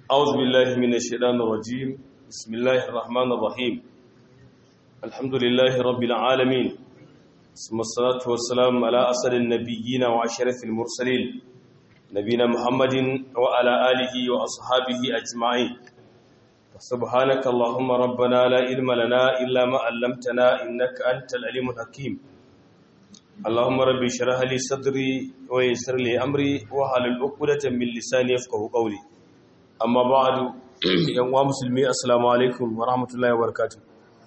أعوذ بالله من الشيطان الرجيم بسم الله الرحمن الرحيم الحمد لله رب العالمين ثم الصلاة والسلام على أسر النبيين وعشرة المرسلين نبينا محمد وعلى آله وأصحابه أجمعين سبحانك اللهم ربنا لا علم لنا إلا ما علمتنا إنك أنت العليم الحكيم اللهم رب اشرح لي صدري ويسر لي أمري واحلل عقدة من لساني يفقهوا قولي amma ba'adu yan wa musulmi assalamu alaikum wa rahmatullahi wa barakatuh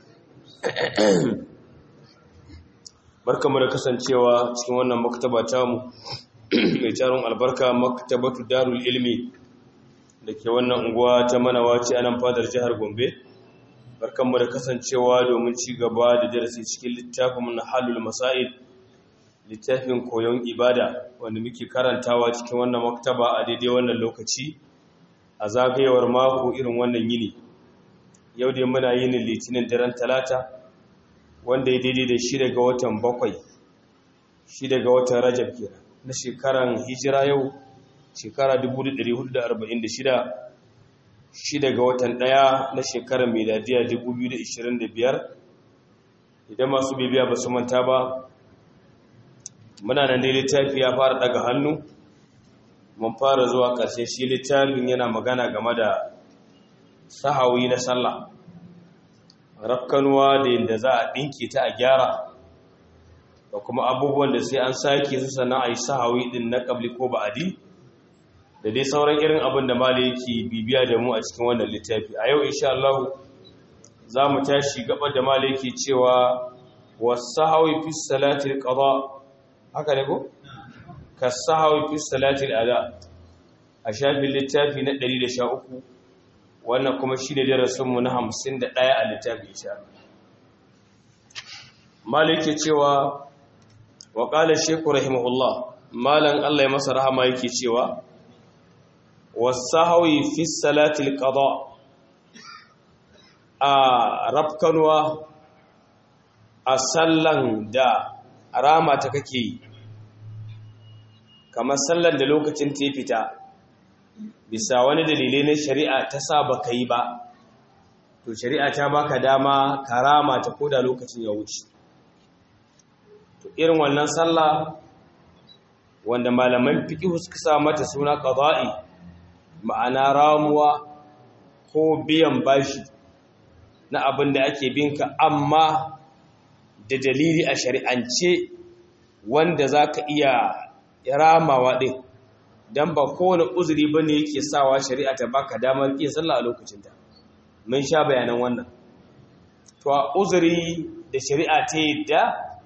barkamu da kasancewa cikin wannan maktaba tamu mai tarin albarka maktabatu darul ilmi da ke wannan unguwa ta manawaci a nan fadar jihar gombe barkamu da kasancewa domin ci gaba da darasi cikin littafin na halul masail littafin koyon ibada wanda muke karantawa cikin wannan maktaba a daidai wannan lokaci a zagayewar mako irin wannan yini yau dai muna yin litinin daren talata wanda ya daidai da shi daga watan bakwai shi daga watan rajab kenan na shekaran hijira yau shekara 1446 shi daga watan daya na shekarar miladiya 2025 idan masu bibiya ba su manta ba muna nan dai littafi ya fara daga hannu mun fara zuwa ƙarshe shi littafin yana magana game da sahawi na sallah rafkanuwa da yadda za a ɗinke ta a gyara da kuma abubuwan da sai an sake su sannan a yi sahawi ɗin na ƙabli ko ba'adi da dai sauran irin abin da mala yake bibiya da mu a cikin wannan littafi a yau insha Allah za mu tashi gaba da mala yake cewa wasu sahawi fi salatil qada haka ne ko kasahawi fi salatil ada a shafin littafi na 113 wannan kuma shi ne darasinmu na 51 a littafi insha malike cewa wa qala shaykhu rahimahullah malan Allah ya masa rahama yake cewa wasahawi fi salatil qada a rafkanwa a sallan da rama ta kake yi kamar sallar da lokacin ta fita bisa wani dalilai na shari'a ta sa ba ka yi ba to shari'a ta baka dama karama ta koda lokacin ya wuce to irin wannan sallah wanda malaman fiqh suka sa mata suna qada'i ma'ana ramuwa ko biyan bashi na abin da ake binka amma da dalili a shari'ance wanda zaka iya ramawa ɗin don ba kowane uzuri ba ne yake sawa shari'a ta baka damar ƙin sallah a lokacinta mun sha bayanan wannan to a uzuri da shari'a ta yadda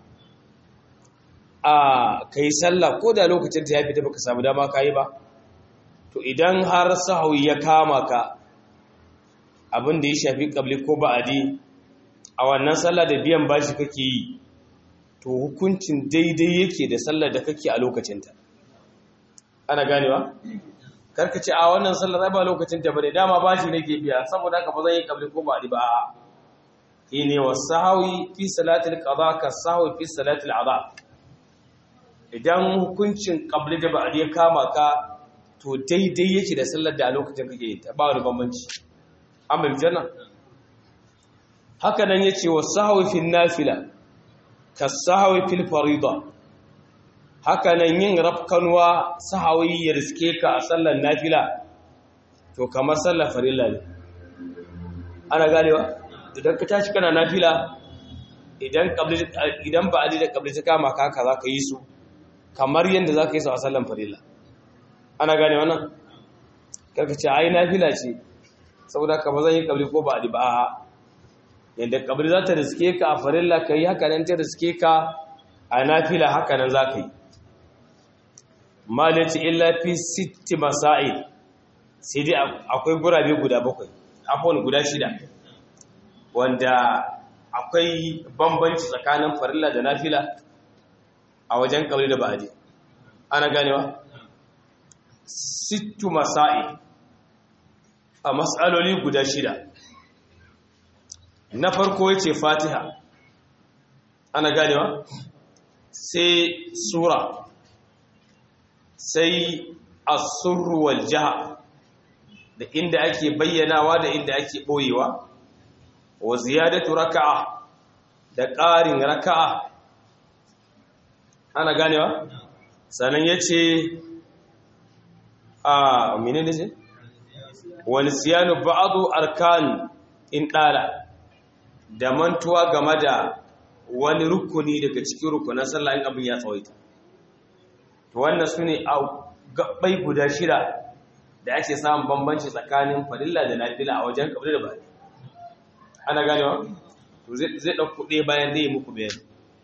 a ka yi sallah ko da lokacinta ya fita baka samu dama ka yi ba to idan har sahawi ya kama ka abin da ya shafi ƙabli ko ba'adi a wannan sallah da biyan bashi kake yi to hukuncin daidai yake da sallar da kake a lokacinta ana ganewa karka ce a wannan sallar ba lokacinta bane dama bashi nake biya saboda haka ba zan yi kabli ko ba ba a shine wasahawi fi salatil qada ka sahawi fi salatil adha idan hukuncin kabli da ba'di ya kama ka to daidai yake da sallar da a lokacin kake yi ta ba wani bambanci amma janna haka nan yace wasahawi fi nafila kasahawi fil farida haka nan yin rafkanwa sahawi ya riske ka a sallar nafila to kamar sallar farilla ne ana ganewa idan ka tashi kana nafila idan qabli idan ba ali da qabli ta kama ka haka zaka yi su kamar yanda zaka yi su a sallar farilla ana gane wannan karka ce ai nafila ce saboda ka ba zan yi qabli ko ba ali ba a'a yadda kabri za ta riske ka a farilla ka yi haka nan ta riske ka a nafila haka nan za ka yi malici illa fi sitti masa'i sai dai akwai gurabe guda bakwai akwai guda shida wanda akwai bambanci tsakanin farilla da nafila a wajen kabri da ba'adi ana ganewa sittu masa'i a matsaloli guda shida na farko yace fatiha ana ganewa sai sura sai as-surru wal jahr da inda ake bayyanawa da inda ake boyewa wa ziyadatu raka'a da ƙarin raka'a ana ganewa sannan yace a menene ce wani siyanu ba'adu arkan in ɗala da mantuwa game da wani rukuni daga cikin rukunan sallah in abin ya tsawaita to wannan su ne a gabbai guda shida da ake samun bambanci tsakanin farilla da nafila a wajen kabri da bari ana ganewa to zai ɗauku ɗaya bayan zai muku bayani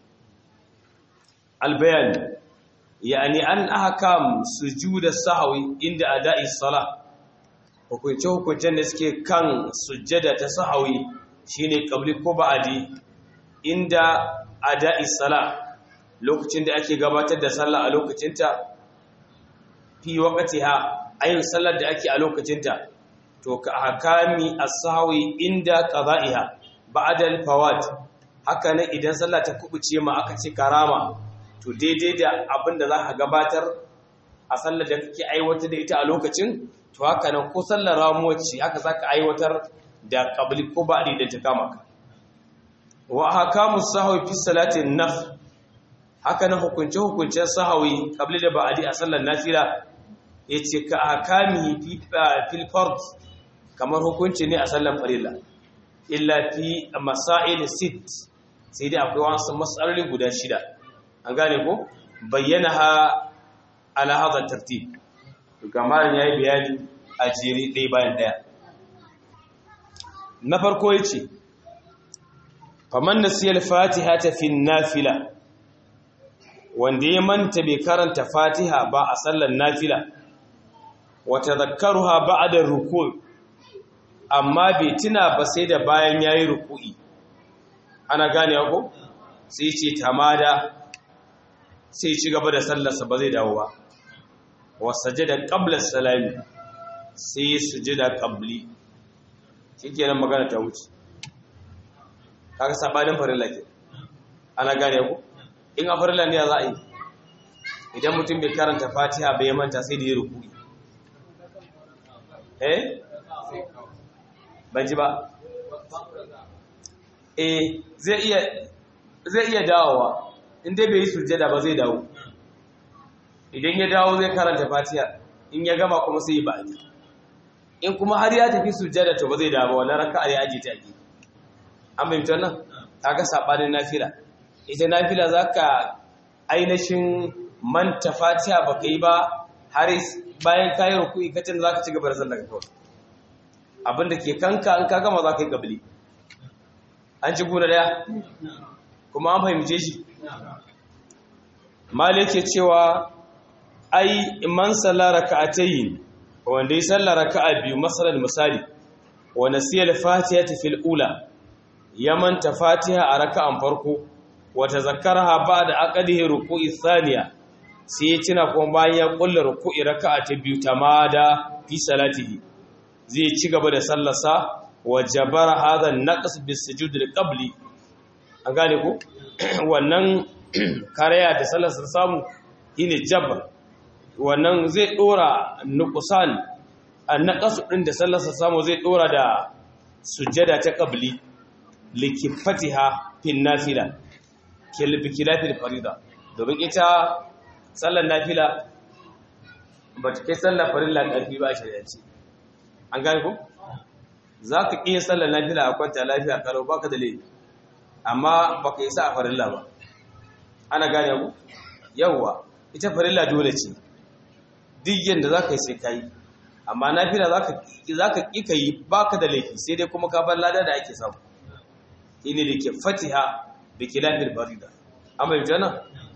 albayani yani an ahkam sujuda sahwi inda ada'i salah hukunce hukuncen da suke kan sujjada ta sahwi shine qabli ko ba'di inda ada'i salah lokacin da ake gabatar da sallah a lokacinta fi waqtiha ayin sallar da ake a lokacinta to ka hakami as-sahwi inda qada'iha ba'da al-fawat haka ne idan sallah ta kubuce ma aka ce karama to daidai da abin da za ka gabatar a sallar da kake aiwatar da ita a lokacin to haka nan ko sallar ramuwar ce haka za ka aiwatar da kabli ko ba'di da ta kama ka wa hakamu sahwi fi salatin naf haka nan hukunce hukuncen sahwi kabli da ba'di a sallar nafila yace ka hakami fi fil fard kamar hukunci ne a sallar farilla illa fi masail sit sai dai akwai wasu matsaloli guda shida an gane ko bayyana ha ala hadha tartib kamar yayi bayani a jere dai bayan daya na farko yace faman nasiya al-fatiha ta fi nafila wanda ya manta bai karanta fatiha ba a sallar nafila wa tadhakkaruha ba'da ruku' amma bai tuna ba sai da bayan yayi ruku'i ana gane ko sai ce tamada sai ci gaba da sallarsa ba zai dawo ba wasajada qabla salami sai sujada qabli shikenan magana ta wuce kaga sabanin farilla ke ana gane ku in a farilla ne za a yi idan mutum bai karanta fatiha bai manta sai da ya ruku'i eh ban ji ba eh zai iya zai iya dawowa in dai bai yi sujjada ba zai dawo idan ya dawo zai karanta fatiha in ya gama kuma sai ya ba'adi in kuma har ya tafi sujjada to ba zai dawo wannan raka'a ya aje ta ki an bayyana wannan kaga sabanin nafila ita nafila zaka ainihin manta fatiha baka yi ba har bayan kayi ruku'i kacin zaka ci gaba da sallar kawai abinda ke kanka an ka gama zaka yi kabli an ci gura daya kuma an fahimce shi mali yake cewa ai man salla raka'atayn wanda ya salla raka'a biyu masalan misali wa nasiya al-fatiha fil ula ya manta fatiha a raka'an farko wa tazakkaraha ba'da aqdihi ruku'i thaniya sai ya tuna kuma bayan ya kulla ruku'i raka'a ta biyu tamada fi salatihi zai ci gaba da sallarsa wa jabara hadha an-naqs bis sujud al-qabli an gane ko wannan karaya da salasar samu shine jabr wannan zai dora nuqsan annaqasu din da salasar samu zai dora da sujjada ta qabli likifatiha fil nafila kil bikilafil farida domin ita sallar nafila ba ta kai sallar farilla karfi ba shari'a ce an gane ko zaka iya sallar nafila a kwanta lafiya karo baka da laifi amma baka yi sa a farilla ba ana gane ku yawwa ita farilla dole ce duk yanda za ka yi sai ka yi amma nafila za ka ƙi ka yi ba ka da laifi sai dai kuma ka bar lada da ake samu ini da ke fatiha da ke lafiyar farida amma yi jana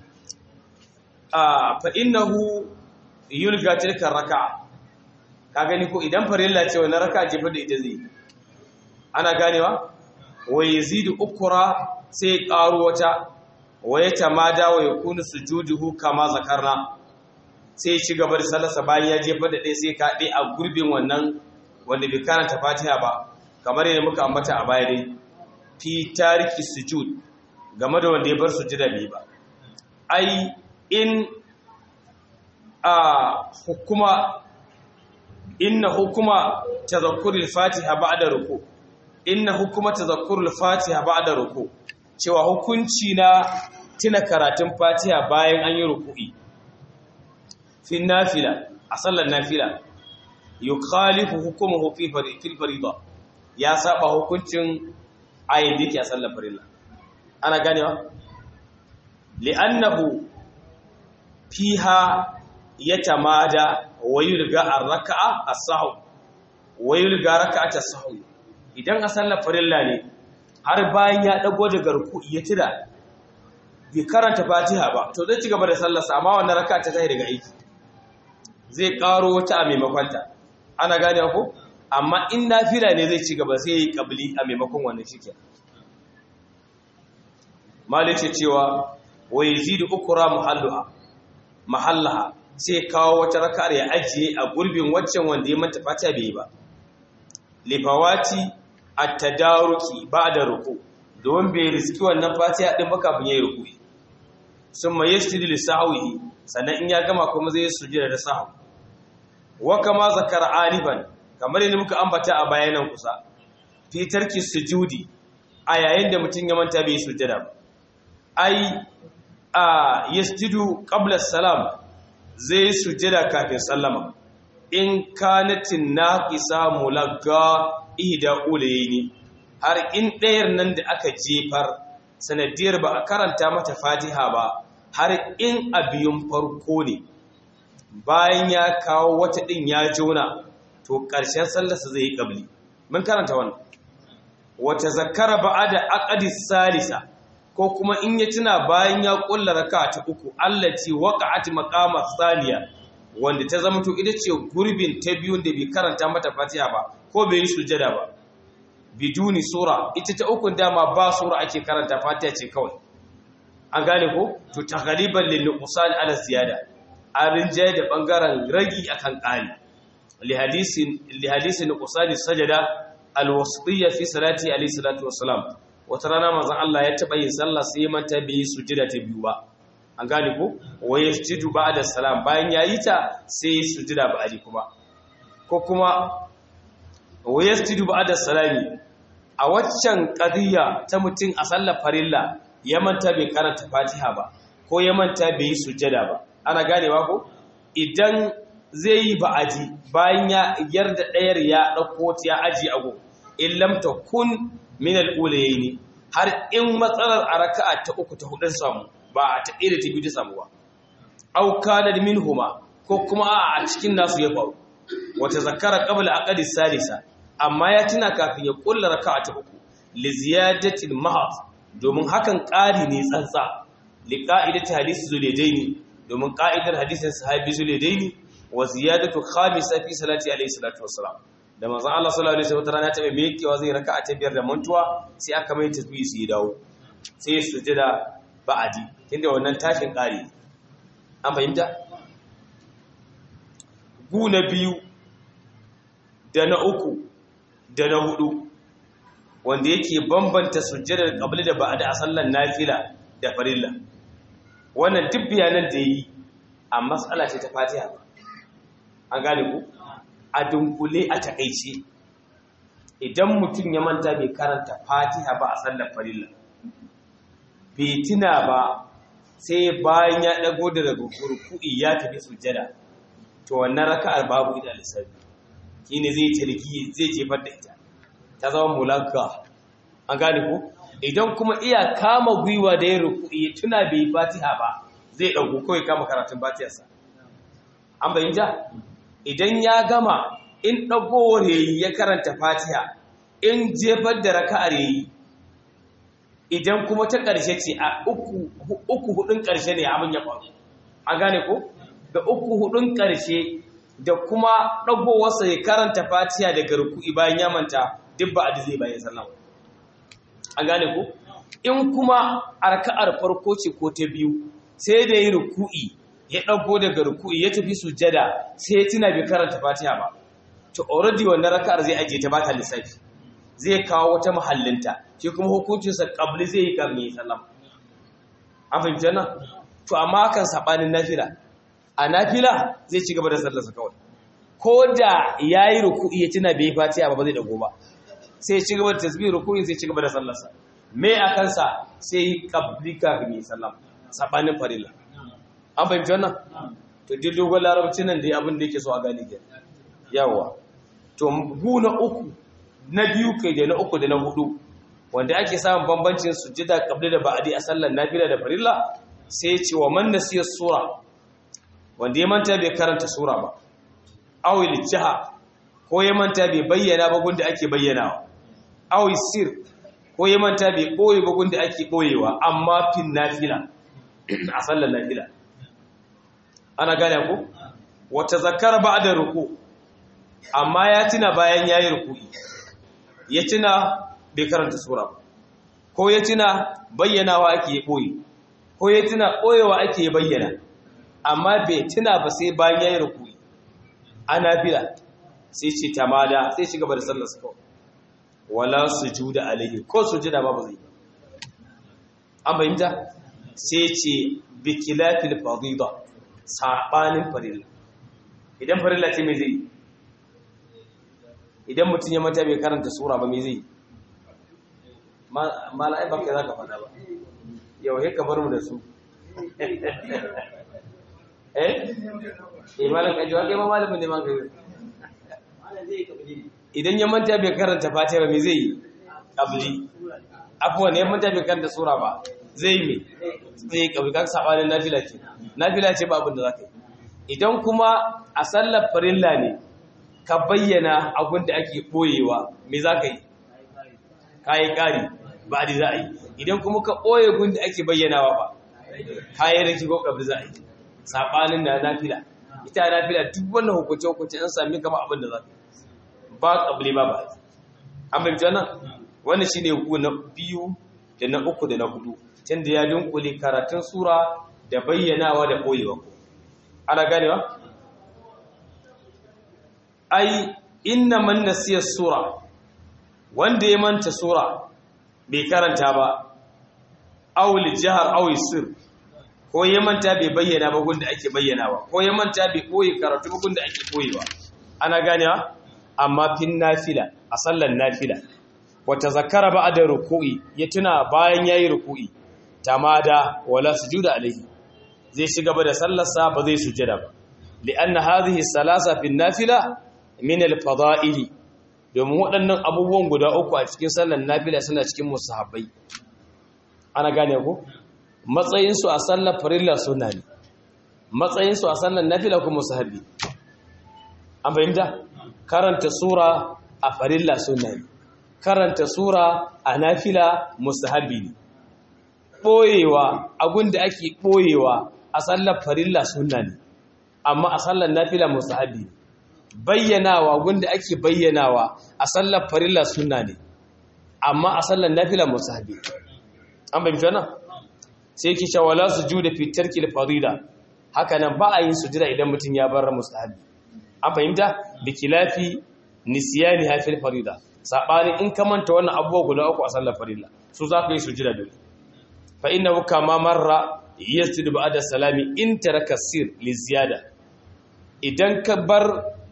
a fa'innahu yulga tilkar raka ka gani ko idan farilla ce wani raka jefar da ita zai ana ganewa wa yazidu ukura sai ƙaru wata wa ya tamada wa yakunu sujuduhu kama zakarna sai ci gaba da sallarsa bayan ya jefa da ɗaya sai ka ɗaya a gurbin wannan wanda bai karanta fatiha ba kamar yadda muka ambata a baya dai fi tariki sujud game da wanda ya bar sujuda bai ba ai in a hukuma inna hukuma tazakkurul fatiha ba'da ruku inna hukuma tazakkurul fatiha ba'da ruku cewa hukunci na tuna karatun fatiha bayan an yi ruku'i fi nafila a sallar nafila yukhalifu hukumuhu fi fil farida ya saba hukuncin ayin da yake a sallar farilla ana ganewa li'annahu fiha yatamada wa yulga ar-raka'a as-sahw wa yulga raka'at as-sahw idan a sallar farilla ne har bayan ya dago daga ruku'i ya tira bai karanta fatiha ba to zai ci gaba da sallarsa amma wannan raka'a ta tayi daga aiki zai karo wata a maimakon ta ana gane ko amma in nafila ne zai ci gaba sai yi kabli a maimakon wannan shike malice cewa wa yazidu ukra muhalluha mahallaha sai kawo wata raka'ar ya ajiye a gurbin waccan wanda ya manta fatiha bai ba lifawati at-tadaruki ba'da ruku don bai riski wannan fatiha din ba kafin yayi ruku'i summa yashtidu li sahwihi sannan in ya gama kuma zai sujjada da sahwi wa kama zakara aliban kamar yadda muka ambata a bayanan kusa fi tarki sujudi a yayin da mutum ya manta bai sujjada ba ai a yasjudu qabla salam zai sujjada kafin sallama in kanatin naqisa mulagga ihda ulayni har in ɗayar nan da aka jefar sanadiyar ba a karanta mata fatiha ba har in abiyun farko ne bayan ya kawo wata ɗin ya jona to ƙarshen sallarsa zai yi ƙabli mun karanta wannan wata zakara ba da aƙadi salisa ko kuma in ya tuna bayan ya ƙulla raka ta uku allati waqa'at maqama saniya wanda ta zama to ita ce gurbin ta biyun da bai karanta mata fatiha ba ko bai yi sujada ba biduni sura ita ta ukun dama ba sura ake karanta fatiha ce kawai an gane ko to taghliban lil nuqsan ala ziyada an rinjaye da bangaren ragi akan ƙari li hadisin li hadisin nuqsan sajada al wasitiyya fi salati alayhi salatu wassalam wata rana manzon Allah ya taba yin sallah sai ya manta bai yi sujada ta biyu ba an gane ko wa yasjudu ba'da salam bayan yayi ta sai sujada ba'di kuma ko kuma wa yasjudu ba'da salami a waccan qadiyya ta mutum a sallar farilla ya manta bai karanta Fatiha ba ko ya manta bai yi sujada ba ana ganewa ko idan zai yi ba'adi bayan ya yarda ɗayar ya ɗauko ta ya aji ago in lam takun min al-ulayaini har in matsalar a raka'a ta uku ta hudun samu ba a ta ɗaya da ta biyu ta samu ba au kana minhuma ko kuma a cikin nasu ya faru wata zakara qabla aqdi salisa amma ya tuna kafin ya kulla raka'a ta uku li ziyadati mahad domin hakan ƙari ne tsantsa li qa'idati hadisi zulaidaini domin ƙa'idar hadisin sahabi zulaidaini wa ziyadatu khamisa fi salati alayhi salatu wassalam da manzon Allah sallallahu alaihi wasallam rana ta mai mekewa zai raka'a ta biyar da mantuwa sai aka mai tasbihi sai ya dawo sai sujada ba'adi tunda wannan tashin ƙari an fahimta gu na biyu da na uku da na hudu wanda yake bambanta sujjadar qabli da ba'da a sallar nafila da farilla wannan duk bayanan da yi a matsala ce ta Fatiha an gane ku a dunkule a takeice idan mutum ya manta bai karanta Fatiha ba a sallar farilla bai tuna ba sai bayan ya dago da daga kurku'i ya tafi sujjada to wannan raka'ar babu ida lissafi shine zai tarki zai jefar da ita ta zama mulaka an gane ko idan kuma iya kama gwiwa da ya ruku'i tuna bai fatiha ba zai dauko kawai kama karatun fatiyarsa an bayyana idan ya gama in dagowar yayi ya karanta fatiha in jefar da raka'ar yayi idan kuma ta ƙarshe ce a uku uku hudun ƙarshe ne abin ya faru an gane ko da uku hudun ƙarshe da kuma ɗagowarsa ya karanta fatiha daga ruku'i bayan ya manta duk ba a zai bayan sallama an gane ko in kuma arka'ar farko ce ko ta biyu sai da yi ruku'i ya ɗago daga ruku'i ya tafi sujada sai ya tuna bai karanta fatiha ba to already wannan raka'ar zai ajiye ta ba ta lissafi zai kawo wata mahallinta shi kuma hukuncinsa ƙabli zai yi ƙarni ya sallama an fahimci nan to amma kan saɓanin nafila a nafila zai ci gaba da sallarsa kawai ko da yayi ruku'i ya tuna bai fatiha ba ba zai dago ba sai ci gaba da tasbih ruku'in sai ci gaba da sallarsa me a kansa sai qabli kafin yi sallam sabanin farilla an fahimci wannan to duk dogon larabci nan da abin da yake so a gane ke yawa to gu na uku na biyu kai da na uku da na hudu wanda ake samun bambancin sujjada qabli da ba'di a sallar nafila da farilla sai ce wa man nasiya sura wanda ya manta bai karanta sura ba awil jaha ko ya manta bai bayyana ba gunda ake bayyanawa awil sir ko ya manta bai boye ba gunda ake boyewa amma fin nafila a sallar nafila ana gane ku wata zakara ba'da ruku amma ya tuna bayan yayi ruku'i ya tuna bai karanta sura ba ko ya tuna bayyanawa ake boye ko ya tuna boyewa ake bayyana amma bai tuna ba sai bayan yayi ruku'i ana bila sai ce tamada sai ci gaba da sallar sa kawai wala sujuda alaihi ko sujuda ba ba zai an bayyanta sai ce bi kilafil fadida sabanin farilla idan farilla ce me zai idan mutum ya mata bai karanta sura ba me zai mala'ai ba kai za ka faɗa ba yau he ka bar mu da su eh eh malam kaji wa kai ma malamin ne ma kai idan ya manta bai karanta fatiha ba me zai yi qabli afwan ya manta bai karanta sura ba zai me zai qabli kan sabanin nafila ce nafila ce ba abin da zaka yi idan kuma a sallar farilla ne ka bayyana abin da ake boyewa me zaka yi kai kari ba da za a yi idan kuma ka boye gun da ake bayyanawa ba kai raki ko qabli za a yi sabanin na nafila ita nafila duk wannan hukunce hukunce an sami kama abin da zaka ba ƙabli ba ba an bai jana wani shi ne na biyu da na uku da na hudu can da ya dunkule karatun sura da bayyanawa da ɓoyewa ana ganewa? ai inna man nasiya sura wanda ya manta sura bai karanta ba awul jihar awul sir ko ya manta bai bayyana ba gunda ake bayyanawa ko ya manta bai ɓoye karatu ba gunda ake ɓoyewa ana ganewa? amma fin nafila a sallan nafila wata zakara ba da ruku'i ya tuna bayan yayi ruku'i tamada wala sujuda alaihi zai shiga ba da sallarsa ba zai sujada ba li'anna hadhihi salasa fin nafila min al-fada'ili domin waɗannan abubuwan guda uku a cikin sallan nafila suna cikin musahabbai ana gane ko matsayin su a sallar farilla sunna ne matsayin su a sallan nafila kuma musahabbi an fahimta karanta sura a farilla sunna ne karanta sura a nafila mustahabi ne boyewa da ake boyewa a sallar farilla sunna ne amma a sallar nafila mustahabi ne bayyanawa gunda ake bayyanawa a sallar farilla sunna ne amma a sallar nafila mustahabi an bayyana wannan sai yake cewa wala sujuda fi tarkil farida haka nan ba a yin sujuda idan mutum ya bar mustahabi an fahimta da kilafi nisiyani hafil farida sabani in ka manta wannan abubuwa guda uku a sallar farilla su za ka yi sujida dole fa innahu kama marra yasjudu ba'da salami in taraka sir li ziyada idan ka bar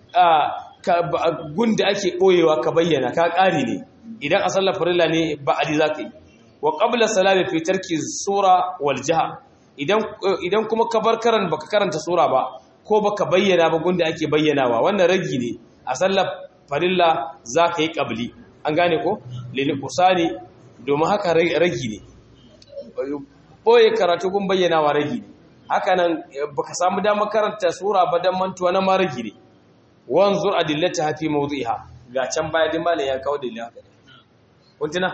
gunda ake boyewa ka bayyana ka ƙari ne idan a sallar farilla ne ba'adi za ka yi wa qabla salami fi tarki sura wal jaha idan idan kuma ka bar karan baka karanta sura ba ko baka bayyana ba gunda ake bayyanawa wannan ragi ne a sallar farilla za ka yi ƙabli an gane ko lili kusani domin haka ragi ne ɓoye karatu gun bayyanawa ragi ne haka nan baka samu damar karanta sura ba don mantuwa na ma ragi ne wanzur adillata hafi mawdu'iha ga can baya din malam ya kawo dalilin haka kuntuna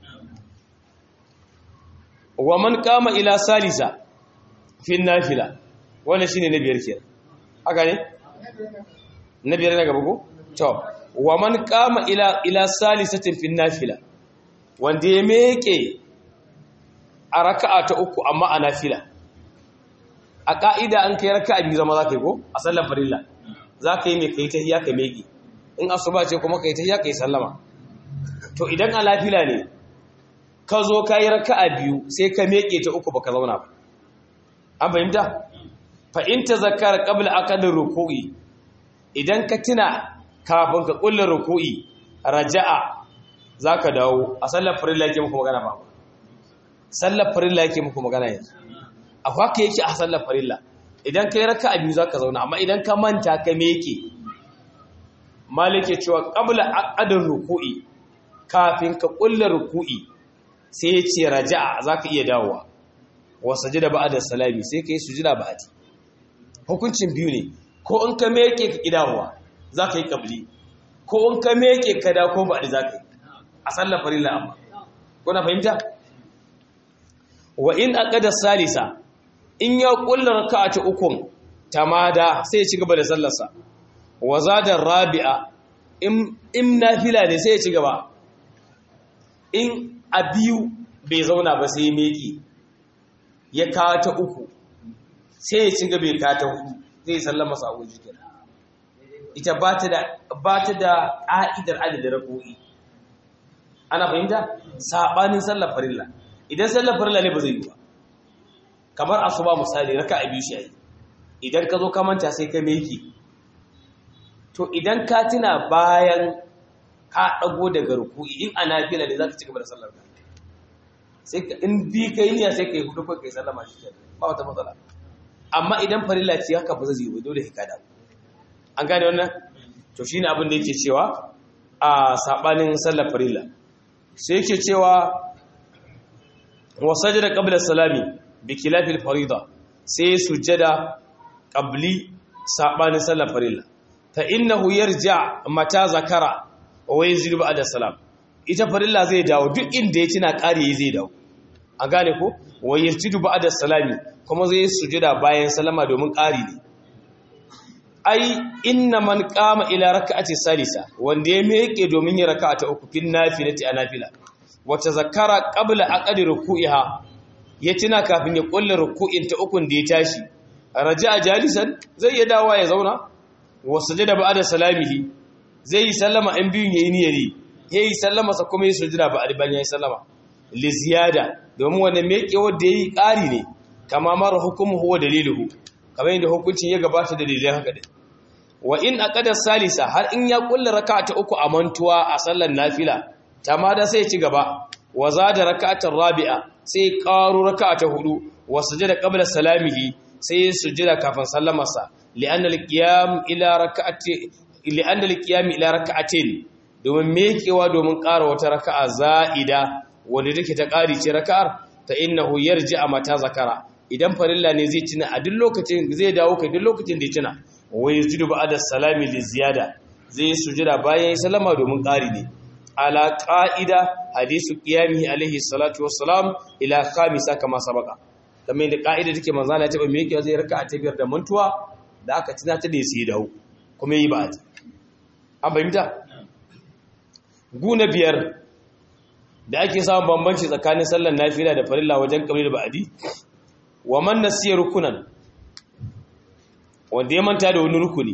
wa man qama ila salisa fi nafila wannan shine na biyar kenan haka ne na biyar na gaba ko to wa man qama ila ila salisatin fi nafila wanda ya meke a raka'a ta uku amma a nafila a ka'ida an kai raka'a biyu zama zaka yi ko a sallar farilla zaka yi mai kai tahiyya ka meke in asuba ce kuma kai tahiyya kai sallama to idan a nafila ne ka zo ka yi raka'a biyu sai ka meke ta uku baka zauna ba an fahimta fa in tazakkara qabla aqd ruku'i idan ka tuna kafin ka kulla ruku'i raja'a zaka dawo a sallar farilla yake muku magana ba sallar farilla yake muku magana yanzu akwai haka yake a sallar farilla idan kai raka'a biyu zaka zauna amma idan ka manta ka meke malike cewa qabla aqdar ruku'i kafin ka kulla ruku'i sai ya ce raja'a zaka iya dawowa wa sajada ba'da salami sai kai sujuda ba'di hukuncin biyu ne ko in ka meke ka kidawa zaka yi qabli ko in ka meke ka da ko ba'di zaka yi a sallar farilla amma kuna fahimta wa in aqada salisa in ya kulla raka'a ta ukun tamada sai ya ci gaba da sallarsa wa zada rabi'a in in nafila ne sai ya ci gaba in a biyu bai zauna ba sai meki ya kawo ta uku sai ya ci gaba ya kawo ta hudu zai sallama sa abu jikin ita ba ta da ba ta da ƙa'idar adadin rako'i ana fahimta sabanin sallar farilla idan sallar farilla ne ba zai yi ba kamar asuba misali raka a biyu shi ayi idan ka zo ka manta sai ka meki to idan ka tuna bayan ka dago daga ruku'i in ana fila ne zaka ci gaba da sallar ka sai ka in bi kai niyya sai kai hudu ko kai sallama shi kenan ba wata matsala amma idan farilla ce haka ba zai yi ba dole ka dawo an gane wannan to shine abin da yake cewa a sabanin sallar farilla sai yake cewa wa sajada qabla salami bi khilafil farida sai sujada qabli sabanin sallar farilla fa innahu yarja mata zakara wa yanzilu ba'da salam ita farilla zai dawo duk inda ya tuna kare zai dawo an gane ko wa yarjidu ba'da salami kuma zai sujada bayan salama domin kari ne ai inna man qama ila rak'ati salisa wanda ya miƙe domin ya raka'a ta uku fin nafilati a nafila wata zakara qabla aqdi ruku'iha ya tuna kafin ya kulla ruku'in ta ukun da ya tashi raja'a jalisan zai ya dawo ya zauna wa sujada ba'da salamihi zai yi sallama in biyun yayi niyyari yayi sallama sa kuma yayi sujada ba'da ban yayi sallama li ziyada domin wannan miƙe wanda yayi ƙari ne kama mara hukumu huwa daliluhu kamar yadda hukuncin ya gabata da dalilin haka din wa in aqada salisa har in ya kulla raka'a ta uku a mantuwa a sallar nafila tamada sai ya ci gaba wa zada raka'atar rabi'a sai qaru raka'a ta hudu wa sujada qabla salamihi sai sujada kafin sallamarsa li'anna al-qiyam ila raka'ati li'anna al-qiyam ila raka'atin domin mekewa domin ƙara wata raka'a za'ida wanda take ta ƙari ce raka'ar ta innahu yarji'a mata zakara idan farilla ne zai tuna a duk lokacin zai dawo kai duk lokacin da ya tuna wai yajidu ba'da salami li ziyada zai sujada bayan sallama domin ƙari ne ala qa'ida hadisu qiyamihi alaihi salatu wassalam ila khamisa kama sabaka kamar da qa'ida take manzo Allah ya taba me yake zai raka'a ta biyar da mantuwa da aka tuna ta da sai dawo kuma yi ba'ati an bayyana guna biyar da ake samun bambanci tsakanin sallar nafila da farilla wajen kabli da ba'adi wa man nasiya rukunan wanda ya manta da wani rukuni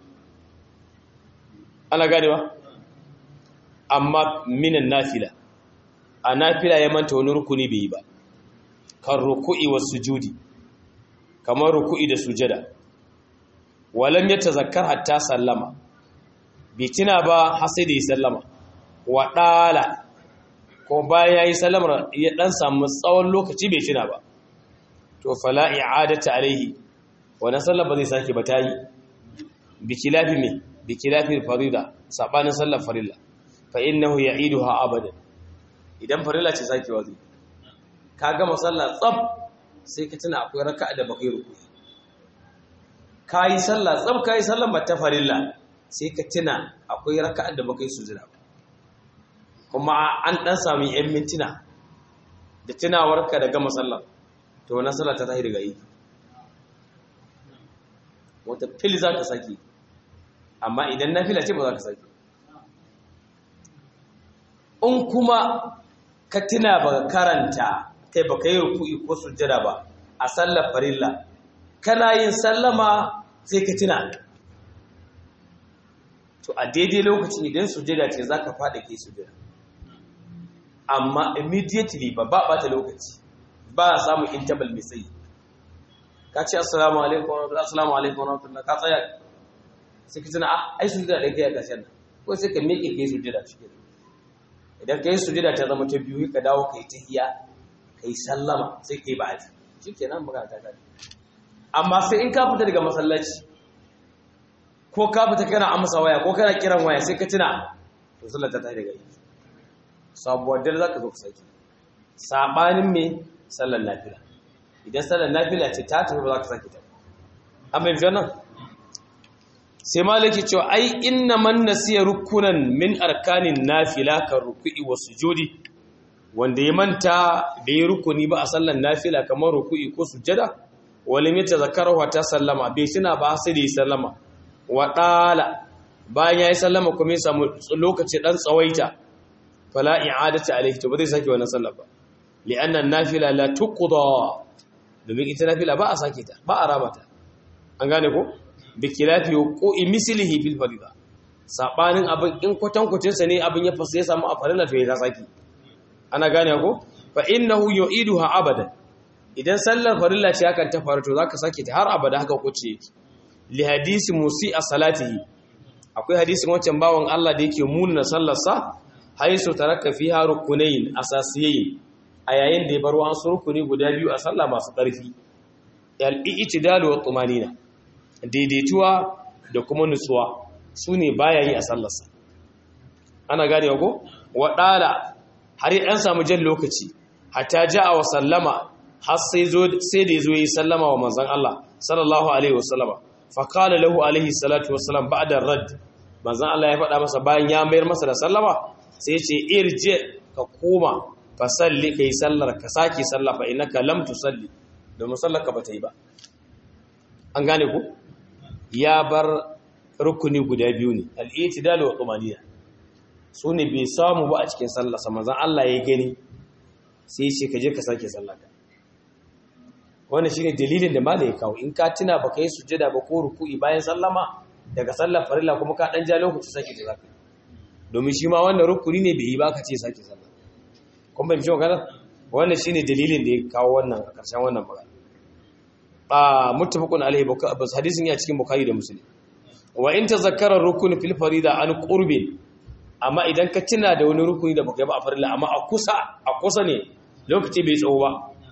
ana ganewa amma minan nafila a nafila ya manta wani rukuni bai yi ba kan ruku'i wa sujudi kamar ruku'i da sujada walam ya tazakkar hatta sallama bai tuna ba har sai da ya sallama wa ɗala ko bayan ya yi sallamar ya ɗan samu tsawon lokaci bai tuna ba to fala i'adata alaihi wannan sallar ba zai sake ba tayi bikilafi me bikilafi farida sabanin sallar farilla fa innahu ya'iduha abadan idan farilla ce sake wazi ka gama sallar tsaf sai ka tuna akwai raka'a da bakai ruku kai sallar tsaf kai sallar mata farilla sai ka tuna akwai raka'a da bakai sujuda kuma an dan samu yan mintuna da tunawarka da gama sallar to wannan sallar ta tahi daga yi wata fil za ka sake amma idan na fila ce ba za ka sake in kuma ka tuna ba karanta kai ba ka yi ruku'i ko sujjada ba a sallar farilla kana yin sallama sai ka tuna to a daidai lokacin idan sujjada ce za ka faɗa ke sujjada amma immediately ba ba ɓata lokaci ba a samun interval mai tsayi ka ce assalamu alaikum wa rahmatullahi assalamu alaikum wa rahmatullahi ka tsaya sai ka tuna a ai sujada ɗaya kai a ƙarshen nan ko sai ka miƙe kai sujada cikin idan kai sujada ta zama ta biyu ka dawo kai tahiyya kai sallama sai kai ba'adi shikenan magana ta kare amma sai in ka fita daga masallaci ko ka fita kana amsa waya ko kana kiran waya sai ka tuna to sallar ta tafi daga yi sabuwar dare zaka zo ka saki sabanin me sallar nafila idan sallar nafila ce ta tafi ba za ka saki ta amma yanzu nan sai malaki cewa ai inna man nasiya rukunan min arkanin nafila kan ruku'i wa sujudi wanda ya manta da ya rukuni ba a sallar nafila kamar ruku'i ko sujada wani mita zakarawa ta sallama bai tuna ba sai da yi sallama wa ɗala bayan ya yi sallama kuma ya samu lokaci ɗan tsawaita fala i'adata alaihi to ba zai sake wannan sallar ba li'annan nafila la tuqda domin ita nafila ba a sake ta ba a raba ta an gane ko bi khilafi wuqu'i mislihi fil farida sabanin abin in kwatankwacin sa ne abin ya fasa ya samu a farilla to ya ta saki ana gane ko fa innahu yu'iduha abadan idan sallar farilla ce hakan ta faru to zaka sake ta har abada haka kuce yake li hadisi musi a salatihi akwai hadisin wancan bawan Allah da yake munna sallar sa haisu taraka fiha rukunayn asasiyayn a yayin da ya bar wasu rukuni guda biyu a sallah masu ƙarfi al-i'tidal wa tumanina daidaituwa da kuma nutsuwa sune baya yi a sallarsa ana gane ko waɗala har an samu jan lokaci hatta ja'a wa sallama har sai sai da yazo yi sallama wa manzon Allah sallallahu alaihi wasallama fa qala lahu alaihi salatu wassalam ba'da rad manzon Allah ya faɗa masa bayan ya mayar masa da sallama sai ya ce irje ka koma fa salli kai sallar ka saki sallah fa innaka lam tusalli domin sallar ka bata yi ba an gane ku ya bar rukuni guda biyu ne al-i'tidal wa tumaniya su ne bai samu ba a cikin sallarsa manzan Allah ya gani sai ce ka je ka sake sallaka wanda shi ne dalilin da mala ya kawo in ka tuna ba ka yi sujada ba ko ruku'i bayan sallama daga sallar farilla kuma ka ɗan ja lokaci sake ta zaka domin shi ma wannan rukuni ne bai yi ba ka ce sake sallah kun bai mishi magana wannan shi ne dalilin da ya kawo wannan a ƙarshen wannan magana a muttafaqun alaihi bas hadisin ya cikin bukhari da muslim wa in tazakkara rukun fil farida an qurbin amma idan ka tuna da wani rukuni da baka yi ba a farilla amma a kusa a kusa ne lokaci bai tsawo ba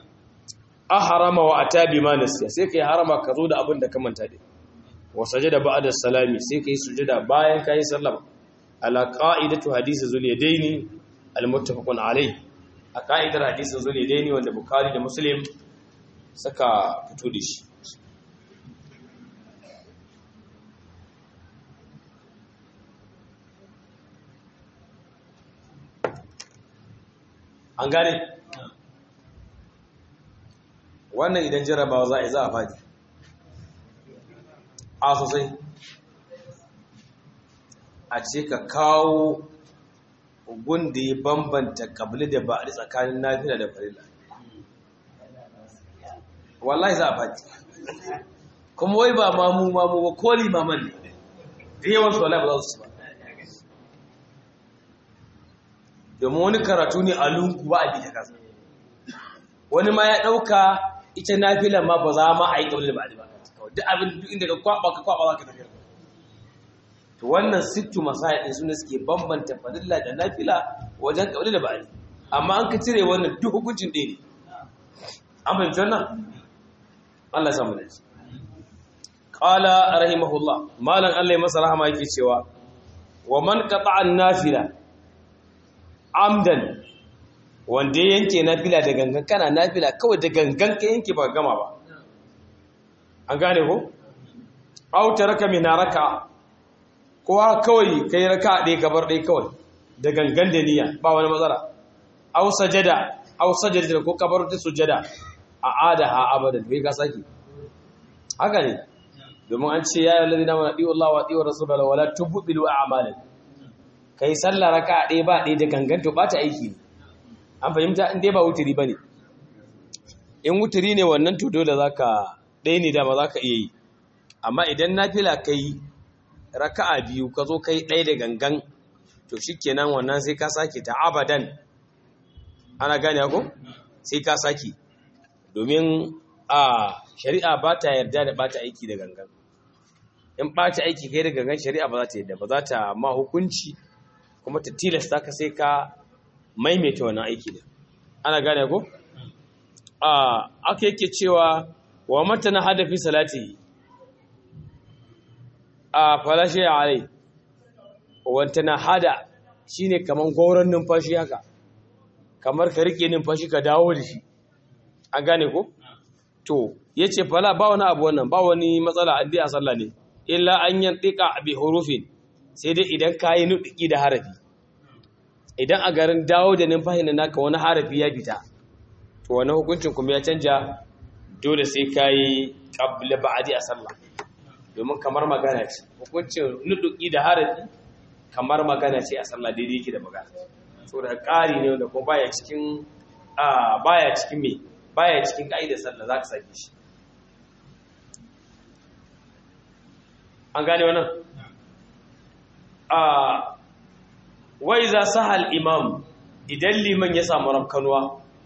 a harama wa atabi ma nasiya sai kai harama ka zo da abin da ka manta da wa sajada ba'da salami sai kai sujada bayan kai sallama ala qa'idatu hadisi zul yadaini al muttafaqun alayh a qa'idar hadisi zul yadaini wanda bukhari da muslim suka fito da shi an gane wannan idan jarabawa za a yi za a faɗi a sosai a ce ka kawo da ya bambanta kabili da ba a tsakanin nafila da farila wallahi za a faɗi kuma wai ba mamu mamu ba ko limaman ne da yawan su wallahi ba za su ci ba domin wani karatu ne a lungu ba a bi ta kasa wani ma ya ɗauka ita nafilan ma ba za ma a yi ƙaunar ba a ba duk abin duk inda ka kwaɓa ka kwaɓa za ka tafiya to wannan sittu masaya ɗin suna suke bambanta fadilla da nafila wajen ƙaunar da ba a amma an ka cire wannan duk hukuncin ɗaya ne an fahimci wannan Allah samu da shi qala rahimahullah malam Allah ya masa rahama yake cewa wa man qata'a an-nafila amdan wanda ya yanke nafila da gangan kana nafila kawai da gangan ka yanke ba gama ba an gane ko aw taraka min raka kowa kawai kai raka ɗaya gabar ɗaya kawai da gangan da niyya ba wani matsala aw sajada aw sajada ko kabar ta sujada a ada ha abadan bai ka saki haka ne domin an ce ya yi lalina wa ɗiwa Allah wa ɗiwa Rasulallah wala tubbilu a'malan kai sallah raka ɗaya ba ɗaya da ganganto ba ta aiki an fahimta in dai ba wuturi ba ne in wuturi ne wannan to dole za ka ɗaya ne dama za ka iya yi amma idan na fila ka yi raka'a biyu ka zo kai ɗaya da gangan to shi kenan wannan sai ka sake ta abadan ana gane ko sai ka sake domin a shari'a ba ta yarda da ba ta aiki da gangan in ɓaci aiki kai da gangan shari'a ba za ta yadda ba za ta ma hukunci kuma ta tilasta ka sai ka maimaita wannan aiki da ana gane ko a aka yake cewa wa mata na hadafi salati a falashe a alai wanta na hada shine kamar gauran numfashi haka kamar ka rike numfashi ka dawo da shi an gane ko to yace fala ba wani abu wannan ba wani matsala addi a sallah ne illa an yantika bi hurufin sai dai idan kayi nudiki da harafi idan a garin dawo da numfashi na naka wani harafi ya fita to wani hukuncin kuma ya canja dole sai kayi qabla ba'di a sallah domin kamar magana ce hukuncin nudiki da harafi kamar magana ce a sallah daidai yake da magana saboda ƙari ne wanda kuma baya cikin a baya cikin me baya cikin ka'idar sallah zaka sake shi an gane wannan a wai za sahal imam idan liman ya samu rafkanuwa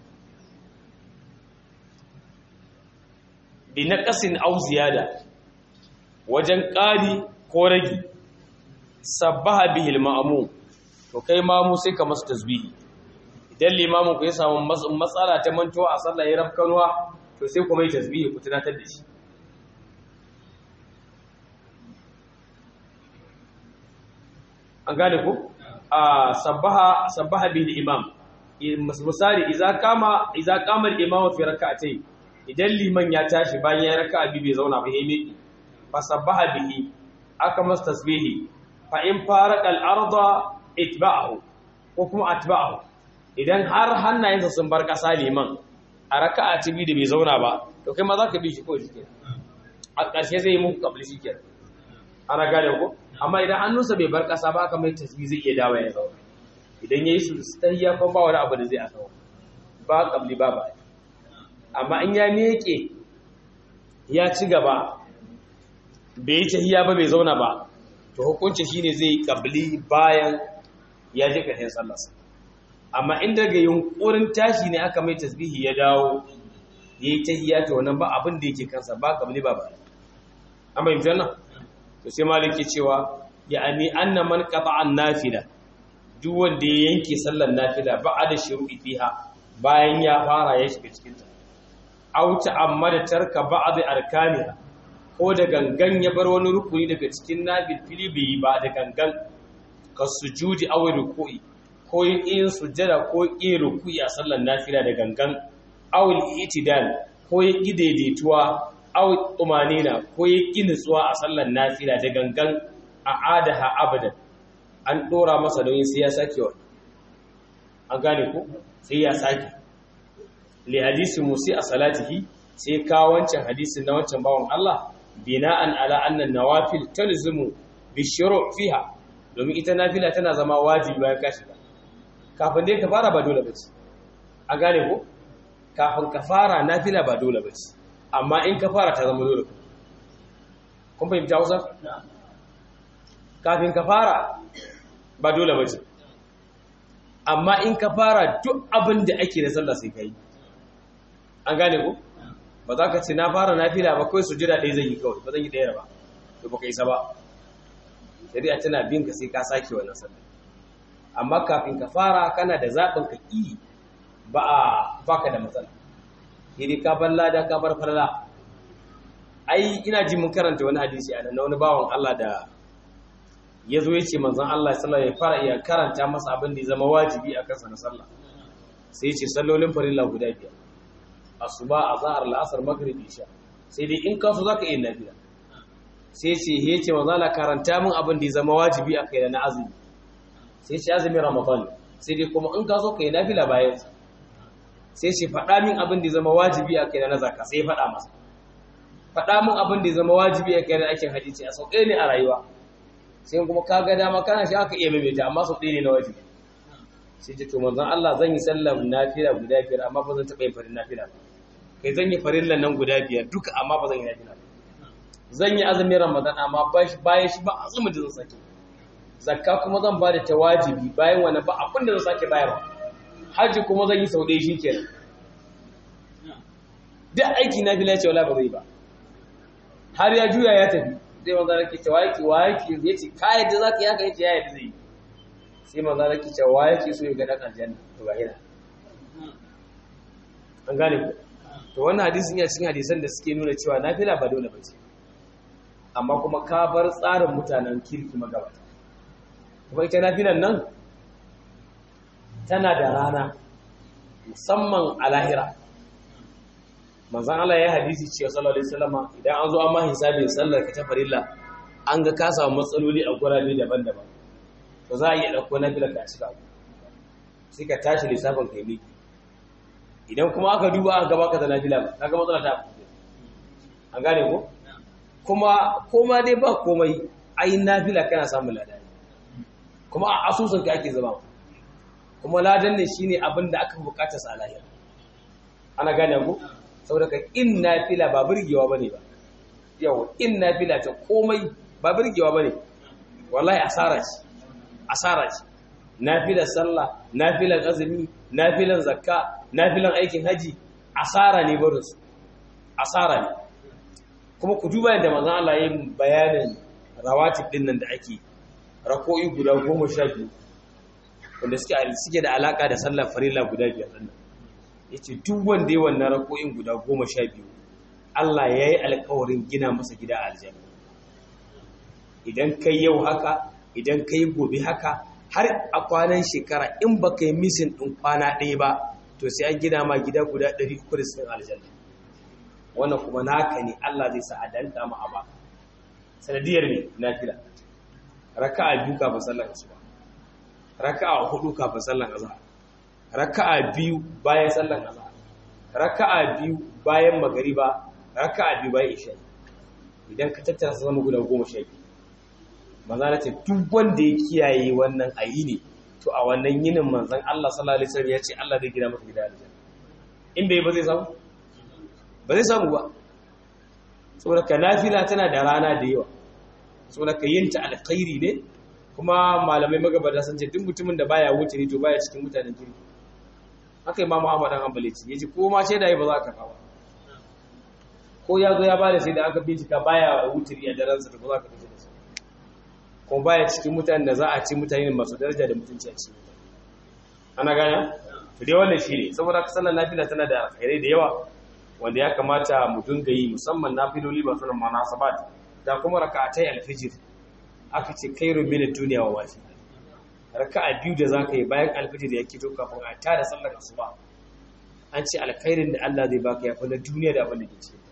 bi naqasin aw ziyada wajen ƙari ko ragi sabbaha bihi al-ma'mum to kai mamu sai ka masa tasbihi idan limamin ku ya samu matsala ta mantuwa a sallah ya rafkanuwa to sai ku mai tasbihi ku tunatar da shi an gane ku a sabbaha sabbaha bil imam misali idza kama idza kama al imam fi rak'atayn idan liman ya tashi bayan ya raka'a bi bai zauna ba yayi miki fa sabbaha bihi aka masa tasbihi fa in farqa al arda itba'ahu ko kuma atba'ahu idan har hannayensa sun bar kasa liman a raka'a ta bi da bai zauna ba to kai ma za ka bi shi ko shi kenan a ƙarshe zai yi muku kabli shi kenan ana gane ko amma idan hannunsa bai bar ƙasa ba aka mai tasbih zai iya dawo ya zauna idan yayi su tahiyya ko ba wani abu da zai a zauna ba kabli ba ba amma in ya miƙe ya ci gaba bai yi tahiyya ba bai zauna ba to hukunci shine zai yi kabli bayan ya je ƙarshen sallarsa amma in daga yunkurin tashi ne aka mai tasbihi ya dawo ya yi tahiyya to wannan ba abin da yake kansa ba kabli ba ba amma yin janna to sai maliki cewa ya ani anna man qata'a nafila duk wanda ya yanke sallar nafila ba'da shuru'i fiha bayan ya fara ya shiga cikin ta aw ta'ammada tarka ba'd arkaniha ko da gangan ya bar wani rukuni daga cikin nafil fili bai ba da gangan ka sujudi aw ruku'i ko yin sujjada ko yin ruku'i a sallar nafila da gangan aw al-i'tidal ko yin daidaituwa aw tumanina ko ya ƙi nutsuwa a sallar nafila da gangan a adaha abadan an ɗora masa nauyin sai ya sake wa an gane ku sai ya sake li hadisi musi a salatihi sai kawo wancan hadisin na wancan bawan Allah bina'an ala annan nawafil talzumu bi shuru' fiha domin ita nafila tana zama wajibi bayan ka shiga kafin dai ka fara ba dole bace a gane ku kafin ka fara nafila ba dole bace amma in ka fara ta zama dole kun fahimta hausa? kafin ka fara ba dole ba ce amma in ka fara duk abin da ake da sallah sai ka yi an gane ku ba za ka ce na fara na fila ba kawai su jira ɗaya zai yi kawai ba zan yi ɗaya ba to ba ka isa ba sai a tana bin ka sai ka sake wannan sallah amma kafin ka fara kana da zaɓin ka ƙi ba a baka da matsala idi ka bar lada ka bar farla ai ina ji mun karanta wani hadisi a nan wani bawan Allah da ya zo ya ce manzon Allah sallallahu alaihi fara iya karanta masa abin da ya zama wajibi a kansa na sallah sai ya ce sallolin farilla guda biyar asuba azhar la'asar maghrib isha sai dai in ka so zaka iya nafila sai ya ce ya ce manzon Allah karanta min abin da ya zama wajibi a kai na azumi sai ya ce azumi ramadan sai dai kuma in ka so kai nafila bayan sa sai ce faɗa min abin da zama wajibi a kai na zaka sai faɗa masa faɗa min abin da zama wajibi a kai na aikin hadisi a sau ɗaya ne a rayuwa sai kuma ka ga dama kana shi aka iya maimaita amma sau ɗaya ne na wajibi sai ce to manzon Allah zan yi sallar nafila guda biyar amma ba zan taɓa yin farin nafila ba kai zan yi farillan nan guda biyar duka amma ba zan yi nafila ba zan yi azumin ramadan amma bayan shi ba azumin da zan sake zakka kuma zan ba da ta wajibi bayan wani ba abin da zan sake bayarwa hajji kuma zan yi sau ɗaya shi kenan duk aiki na fi lacewa ba zai ba har ya juya ya tafi sai manzo Allah ke cewa yake wa yake yace ka yadda zaka yi haka yace ya yadda zai sai manzo Allah ke cewa wa yake so ya ga dan aljanna to ga hina an gane ku to wannan hadisin ya cikin hadisan da suke nuna cewa nafila ba dole bace amma kuma ka bar tsarin mutanen kirki magabata kuma ita nafilan nan tana da rana musamman a lahira manzan Allah ya hadisi cewa sallallahu alaihi wasallama idan an zo an ma hisabin sallar ka ta farilla an ga ka samu matsaloli a gurabe daban-daban to za a iya dauko nafilar ka cika sai ka tashi lissafin kai miki idan kuma aka duba aka gaba ka da nafila ba kaga matsala ta an gane ko kuma koma dai ba komai ai nafila kana samun ladan kuma a asusun ka ake zama kuma ladan ne shine abin da aka bukata sa lahira ana gane ku saboda ka in nafila ba burgewa bane ba yawa in nafila ta komai ba burgewa bane wallahi asara ce asara ce nafilar sallah nafilar azumi nafilar zakka nafilar aikin haji asara ne barin su asara ne kuma ku duba yadda manzon Allah ya yi bayanin rawatib din nan da ake rako'i guda goma sha biyu wanda suke suke da alaka da sallar farilla guda biyar din nan yace duk wanda ya wannan rako'in guda goma sha biyu Allah ya yi alkawarin gina masa gida a aljanna idan kai yau haka idan kai gobe haka har a kwanan shekara in ba kai misin ɗin kwana ɗaya ba to sai an gina ma gida guda 360 aljanna wannan kuma naka ne Allah zai sa a danta ma a ba sanadiyar ne nafila raka'a biyu kafin sallar asuba raka'a hudu kafin sallar azhar raka'a biyu bayan sallar azhar raka'a biyu bayan magariba raka'a biyu bayan isha idan ka tattara su zama guda goma sha biyu maza na ce duk wanda ya kiyaye wannan ayi ne to a wannan yinin manzan Allah sallallahu alaihi wasallam ya ce Allah zai gina masa gida aljanna in bai ba zai samu ba zai samu ba saboda ka nafila tana da rana da yawa saboda ka yinta alkhairi ne kuma malamai magabata sun ce duk mutumin da baya wuce ne to baya cikin mutanen kirki haka imamu Ahmad dan Hanbali ce yace ko ma ce da yi ba za ka kawo ko ya zo ya bada sai da aka bincika baya wuturi a daren sa to ba za ka fice da shi kuma baya cikin mutanen da za a ci mutane masu daraja da mutunci a cikin ana gane to dai wannan shine saboda ka sallar nafila tana da alkhairai da yawa wanda ya kamata mu dinga yi musamman nafiloli ba sunan munasabat da kuma raka'atai alfijir aka ce khairu min ad-dunya wa ma fiha raka'a biyu da zaka yi bayan alfijir ya kito kafin a tada sallar asuba an ce alkhairin da Allah zai baka ya fi na duniya da abin da ke cikin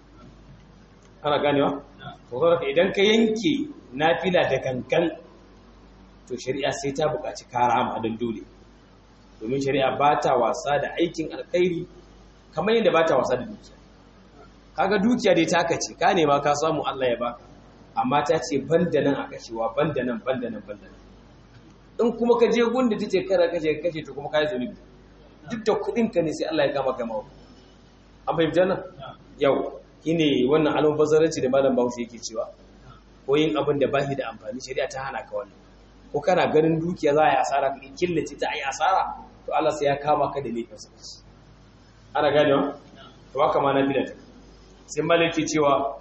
ana ganewa to saboda idan ka yanke nafila da gangan to shari'a sai ta buƙaci karama don dole domin shari'a ba ta wasa da aikin alkhairi kamar yadda ba ta wasa da dukiya kaga dukiya dai taka ce ka nema ka samu Allah ya baka amma ta ce banda nan a kashewa banda nan banda nan banda nan in kuma ka je gunda tace kara kace kace to kuma kai zunubi duk da kudin ka ne sai Allah ya kama kama an fahimta nan yau shine wannan almubazzaranci da malam Bahaushe yake cewa ko yin abin da bashi da amfani shari'a ta hana ka wannan ko kana ganin dukiya za a yi asara ka killace ta yi asara to Allah sai ya kama ka da laifin sa ana ganewa to haka ma na bidata sai malaki cewa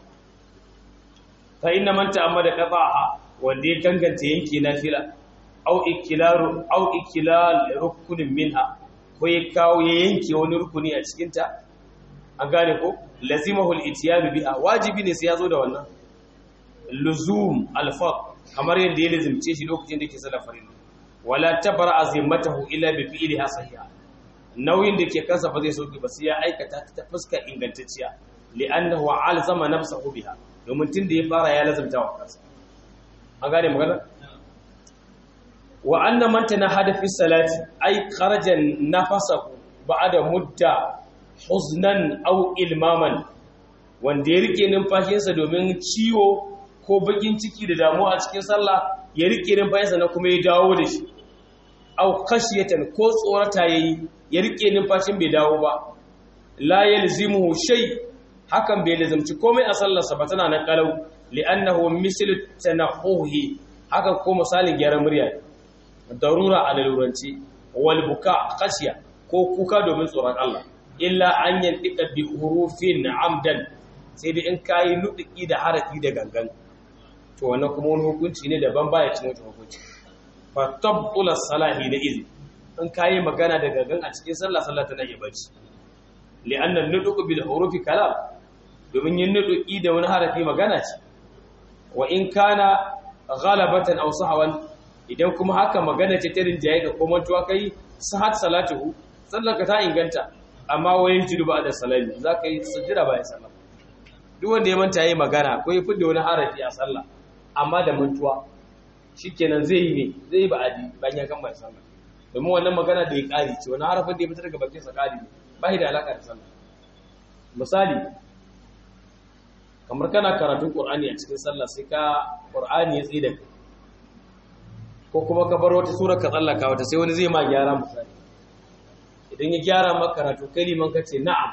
fa inna man ta'ammada qada'a wanda ya ganganta yanke nafila au ikilaru au ikilal rukunin minha ko ya kawo ya yanke wani rukuni a cikin ta an gane ko lazimahu al-ityanu biha wajibi ne sai ya zo da wannan luzum al-faq kamar yadda ya lazimce shi lokacin da yake sallar farilla wala tabra azimatahu illa bi fi'liha sahiha nauyin da ke kansa ba zai sauki ba sai ya aikata ta fuskar ingantacciya li'annahu alzama nafsahu biha domin tunda ya fara ya lazimta wa kansa an gane magana wa anna man tanahada fi salati ay kharaja nafasahu ba'da mudda huznan aw ilmaman wanda ya rike numfashinsa domin ciwo ko bakin ciki da damuwa a cikin sallah ya rike numfashinsa na kuma ya dawo da shi aw khashiyatan ko tsorata yayi ya rike numfashin bai dawo ba la yalzimuhu shay hakan bai lazimci komai a sallarsa ba tana nan kalau li'annahu mislu tanahuhi haka ko misalin gyaran murya darura a laluranci wal buka khashiya ko kuka domin tsoron Allah illa an yantika bi hurufin amdan sai dai in kayi nudiki da harafi da gangan to wannan kuma wani hukunci ne daban baya cin wata hukunci fa tabtula salahi da izi in kayi magana da gangan a cikin sallah sallah tana iya bacci li'anna nuduqu bil hurufi kalam domin yin nuduki da wani harafi magana ce wa in kana ghalabatan aw sahwan idan kuma haka magana ce ta rinjaye ga kuma tuwa kai sahat salatuhu sallar ka ta inganta amma wayin jidu ba da salami zaka yi sujjada bayan sallah duk wanda ya manta yayi magana ko ya fidda wani harafi a sallah amma da mantuwa shikenan zai yi ne zai yi ba'adi bayan ya kammala sallah domin wannan magana da ya kare ce wani harafin da ya fitar daga bakin sa kare ne ba shi da alaka da sallah misali kamar kana karatun qur'ani a cikin sallah sai ka qur'ani ya tsida ko kuma ka bar wata sura ka tsallaka wata sai wani zai ma gyara misali idan ya gyara maka karatu kai liman ka ce na'am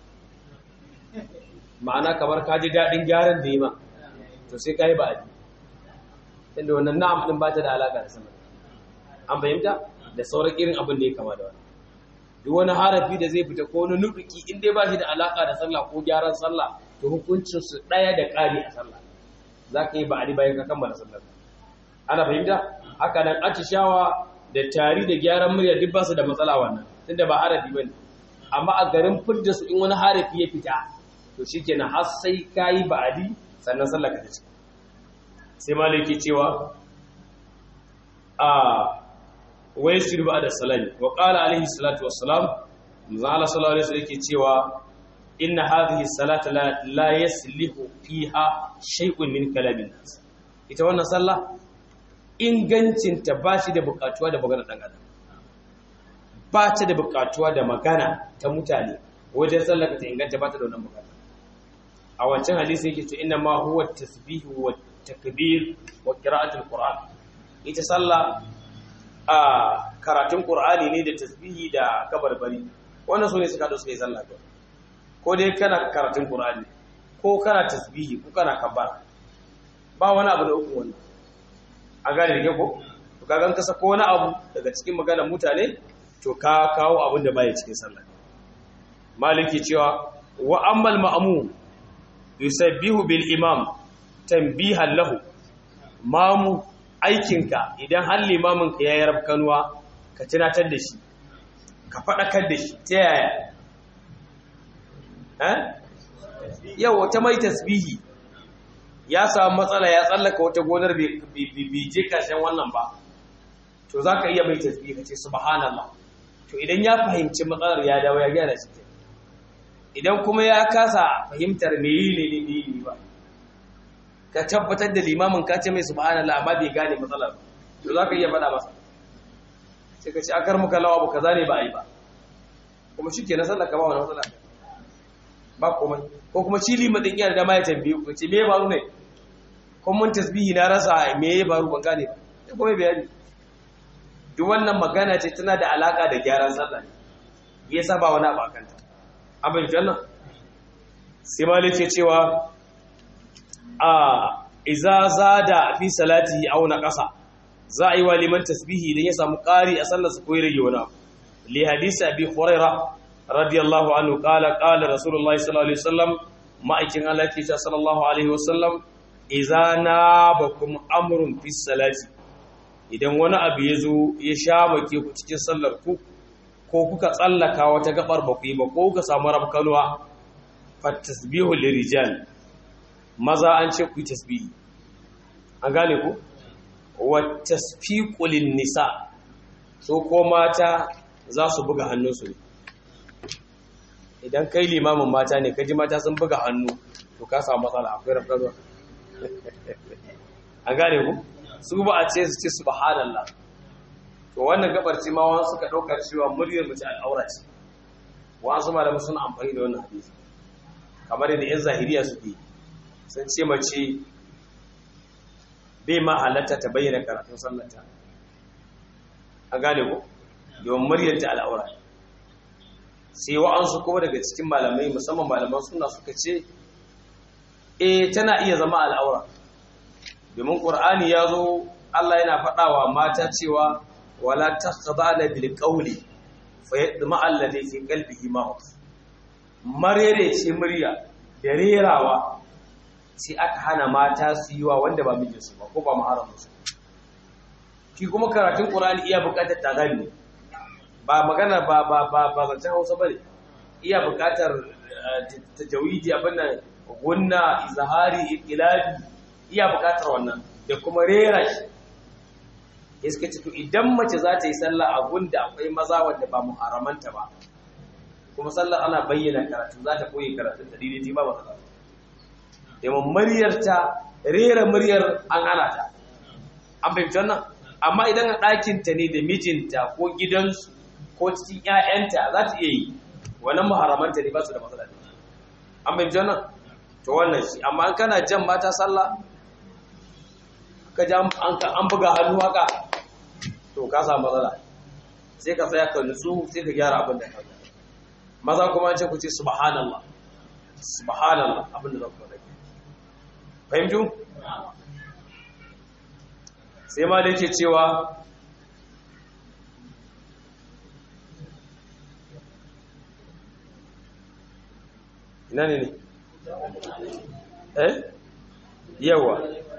ma'ana kamar ka ji daɗin gyaran da yi ma to sai ka yi ba'adi inda wannan na'am ɗin ba ta da alaƙa da sama an fahimta da sauran irin abin da ya kama da wani duk wani harafi da zai fita ko wani nuɗuki in dai ba shi da alaƙa da sallah ko gyaran sallah to hukuncin su ɗaya da ƙari a sallah za ka yi ba'adi bayan ka kammala sallar ana fahimta haka nan atishawa da tari da gyaran murya duk ba su da matsala wannan tunda ba harafi ba ne amma a garin fidda su in wani harafi ya fita to shi kenan har sai ka yi ba'adi sannan sallaka ta ce sai maliki cewa a wai su ba da salami wa ƙala alaihi salatu wassalam zala sallallahu alaihi yake cewa inna hadhihi salata la yaslihu fiha shay'un min kalamin nas ita wannan sallah ingancin ta ba shi da bukatuwa da magana dan adam ba ta da bukatuwa da magana ta mutane wajen sallaka ta inganta ba ta da wannan bukata a wancan hadisi yake ce inna ma huwa tasbihu wa takbir wa qira'atul qur'an ita sallah a karatun qur'ani ne da tasbihi da kabarbari wannan sune suka da suka yi sallah ko ko dai kana karatun qur'ani ko kana tasbihi ko kana kabbara ba wani abu da uku wannan a gane da ko to kaga ka sako wani abu daga cikin maganar mutane to ka kawo abin da baya cikin sallah maliki cewa wa ammal ma'mum yusabbihu bil imam tanbihan lahu mamu aikinka idan har limamin ka yayi rabkanuwa ka tunatar da shi ka fadakar da shi ta yaya eh yau wata mai tasbihi ya samu matsala ya tsallaka wata gonar bai je kashin wannan ba to zaka iya mai tasbihi ka ce subhanallah to idan ya fahimci matsalar ya dawo ya gyara shi idan kuma ya kasa fahimtar me yi ne ne yi ba ka tabbatar da limamin ka ce mai subhanallah amma bai gane matsalar ba to za ka iya faɗa masa sai ka ce akar muka lawa ba kaza ne ba a yi ba kuma shi ke na sallar ka ba wani matsala ba komai ko kuma shi liman ɗin yana da ma ya tambaye ku ce me ya faru ne kuma mun tasbihi na rasa me ya faru ban gane ba sai kuma bayani duk wannan magana ce tana da alaka da gyaran sallah ne yasa ba wani abu a kanta abin jannan sai malik ke cewa a iza zada fi salatihi aw naqasa za a yi wa liman tasbihi idan ya samu ƙari a sallar su ko rage wani abu li hadisi abi huraira radiyallahu anhu qala qala rasulullahi sallallahu alaihi wasallam ma'aikin Allah ke cewa sallallahu alaihi wasallam iza nabakum amrun fi salati idan wani abu ya zo ya sha bake ku cikin sallar ku ko kuka tsallaka wata gabar ba ku yi ba ko kuka samu rabkanuwa fattasbihu lirijal maza an ce ku yi tasbihi an gane ku wa tasfiqu nisa so ko mata za su buga hannunsu ne idan kai limamin mata ne kaji mata sun buga hannu to ka samu matsala akwai rabkanuwa an gane ku su ba a ce su ce subhanallah to wannan gabar ce ma wani suka ɗaukar cewa muryar mace al'aura ce wasu malamu suna amfani da wannan hadisi kamar yadda yan zahiriya suke sun ce mace bai ma halatta ta bayyana karatun sallata a gane ko domin muryar ta al'aura sai wa'ansu kuma daga cikin malamai musamman malaman suna suka ce eh tana iya zama al'aura domin ƙur'ani ya zo Allah yana faɗawa mata cewa wala takhdana bil qawli fa yadma alladhi fi qalbihi marad marere ce murya da rerawa sai aka hana mata su yi wa wanda ba mijinsu ba ko ba maharamunsu shi kuma karatun ƙur'ani iya buƙatar tagani ba magana ba ba ba ba zancen hausa ba ne iya buƙatar tajawidi abin nan gunna izahari ikilabi iya buƙatar wannan da kuma rera shi ya suka ce to idan mace za ta yi sallah a gunda akwai maza wanda ba muharamanta ba kuma sallar ana bayyana karatu za ta koyi karatun ta daidai ba ba ta domin muryar ta rera muryar an hana ta an fahimci wannan amma idan a ɗakinta ne da mijinta ko gidansu ko cikin 'ya'yanta za ta iya yi wannan muharamanta ne ba su da matsala ne an fahimci wannan to wannan shi amma an kana jan mata sallah ka ja an buga hannu haka to ka samu matsala sai ka tsaya ka nutsu sai ka gyara abin da ka maza kuma an ce ku ce subhanallah subhanallah abin da za ku faɗa fahimtu sai ma da yake cewa ina ne ne eh yawa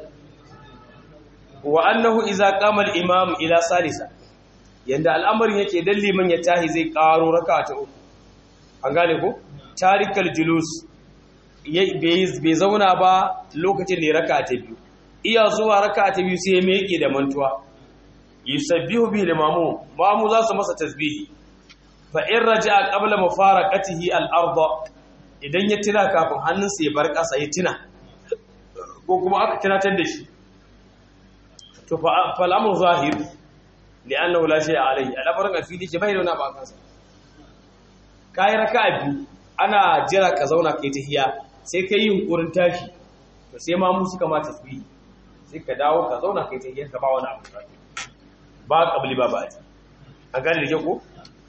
wa annahu idza qama al-imam ila salisa yanda al'amarin yake dan liman ya tahi zai karo raka'a ta uku an gane ko tarikal julus bai zauna ba lokacin da ya raka'a ta biyu iya zuwa raka'a ta biyu sai ya meke da mantuwa yusabbihu bihi limamu mamu za su masa tasbihi fa in raja'a qabla mufaraqatihi al-ardh idan ya tuna kafin hannunsa ya bar ƙasa ya tuna ko kuma aka tunatar da shi to fa al-amru zahir li'annahu la shay'a alayhi al-amrun afili ke bai da wani ba kansa kai raka'a biyu ana jira ka zauna kai tahiya sai kai yunkurin tashi to sai ma mu suka ma tasbihi sai ka dawo ka zauna kai tahiya ka ba wani abu ba kabli ba ba a gane da ko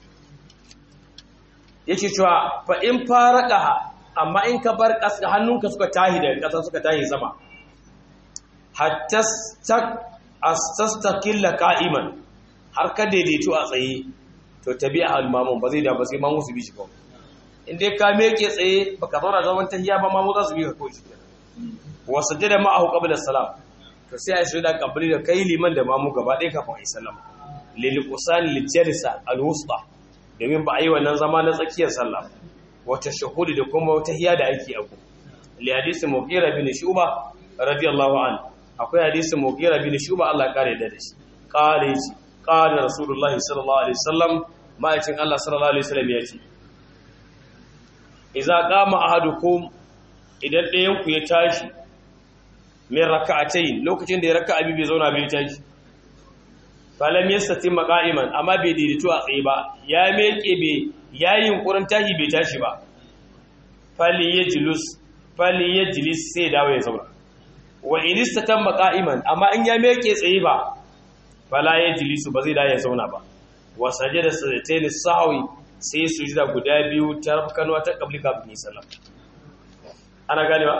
yake cewa fa in faraqaha amma in ka bar ƙasa hannunka suka tahi daga ƙasa suka tahi sama hatta astastaqilla qa'iman har ka daidaito a tsaye to tabi'a al-mamun ba zai da ba sai mamu su bi shi kawai in dai ka meke tsaye baka zauna zaman tahiya ba mamu za su bi ka kawai shi wa sajada ma'ahu qabla salam to sai a yi da kabli da kai liman da mamu gaba ɗaya kafin a yi sallama lil qusani lil jalsa al-wusta domin ba a yi wannan zama na tsakiyar sallah wata shahudi da kuma wata hiya da ake abu li hadisi mughira bin shuba radiyallahu an akwai hadisi mughira bin shuba Allah kare da shi kare shi qala rasulullah sallallahu alaihi wasallam ma'aikin Allah sallallahu alaihi wasallam ya ce idza qama ahadukum idan ɗayan ku ya tashi min raka'atayn lokacin da ya raka'a bi bai zauna bai tashi falam yastati maqa'iman amma bai daidaito a tsaye ba ya meke bai yayin yunkurin tashi bai tashi ba fali yajlus fali yajlis sai dawo ya zauna wa in istatan maqa'iman amma in ya meke tsaye ba fala yajlisu ba zai dawo ya zauna ba wa sajada sajdatain sahwi sai sujuda guda biyu ta rafkanwa ta qabli kafin sallam ana ganewa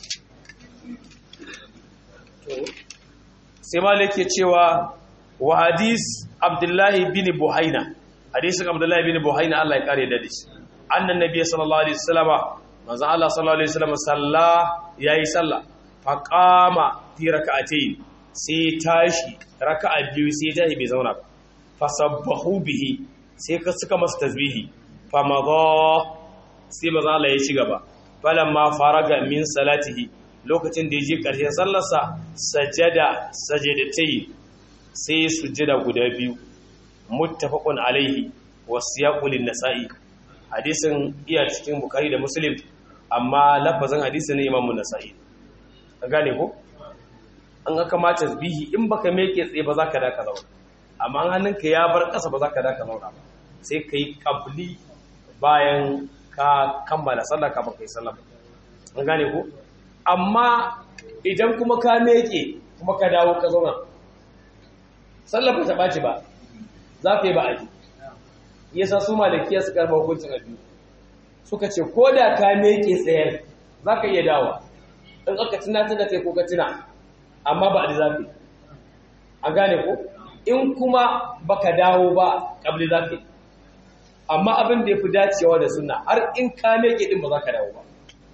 sai malik ke cewa wa hadis abdullahi bin buhaina hadisin abdullahi bin buhaina Allah ya kare da shi annan nabiy sallallahu alaihi wasallama manzo Allah sallallahu alaihi wasallama salla yayi salla fa qama fi rak'atayn sai tashi raka'a biyu sai tashi bai zauna ba fa sabbahu bihi sai ka suka masa tasbihi fa madha sai manzo Allah ya ci gaba falamma faraga min salatihi lokacin da ya je ƙarshen sallarsa sajada sajadatai sai sujjada guda biyu muttafaqun alaihi wasiyaqul nasa'i hadisin iya cikin bukhari da muslim amma lafazin hadisin ne imamu nasa'i an gane ko an ga kamata tasbihi in baka meke tsaye ba zaka da ka zauna amma hannunka ya bar ƙasa ba zaka da ka zauna ba sai kai qabli bayan ka kammala sallah kafin kai sallah an gane ko amma idan kuma ka meke kuma ka dawo ka zauna sallar ba ta ɓaci ba za ka yi ba aji yasa su malakiya su karɓa hukuncin abu suka ce ko da ka meke tsayar za ka iya dawa in aka tunatar da kai ko ka tuna amma ba a za ka yi a gane ko in kuma baka dawo ba ƙabli za ka yi amma abin da ya fi dacewa da suna har in ka meke ɗin ba za ka dawo ba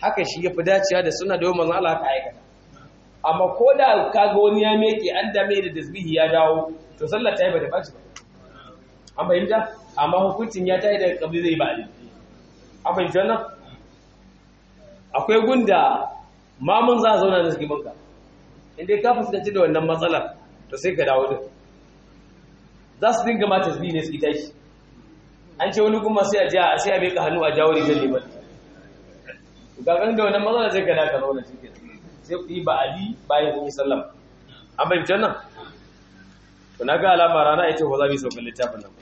haka shi ya fi dacewa da suna da manzon Allah ka aikata amma ko da kaga wani ya meke an dame da tasbihi ya dawo to sallar ta yi ba da baci ba an fahimta amma hukuncin ya tayi da kabli zai ba ali an fahimta wannan akwai gunda mamun za a zauna da suke banka inda ka fuskanci da wannan matsalar to sai ka dawo din za su dinga ma tasbihi ne su ita shi an ce wani kuma sai a ji a sai a beka hannu a jawo rigar liman gagan da wannan matsalar sai ka da ka zauna cikin sai ku yi ba ali bayan kun yi sallam an bai fitar nan to na ga alama rana ita ba za mu yi saukan littafin nan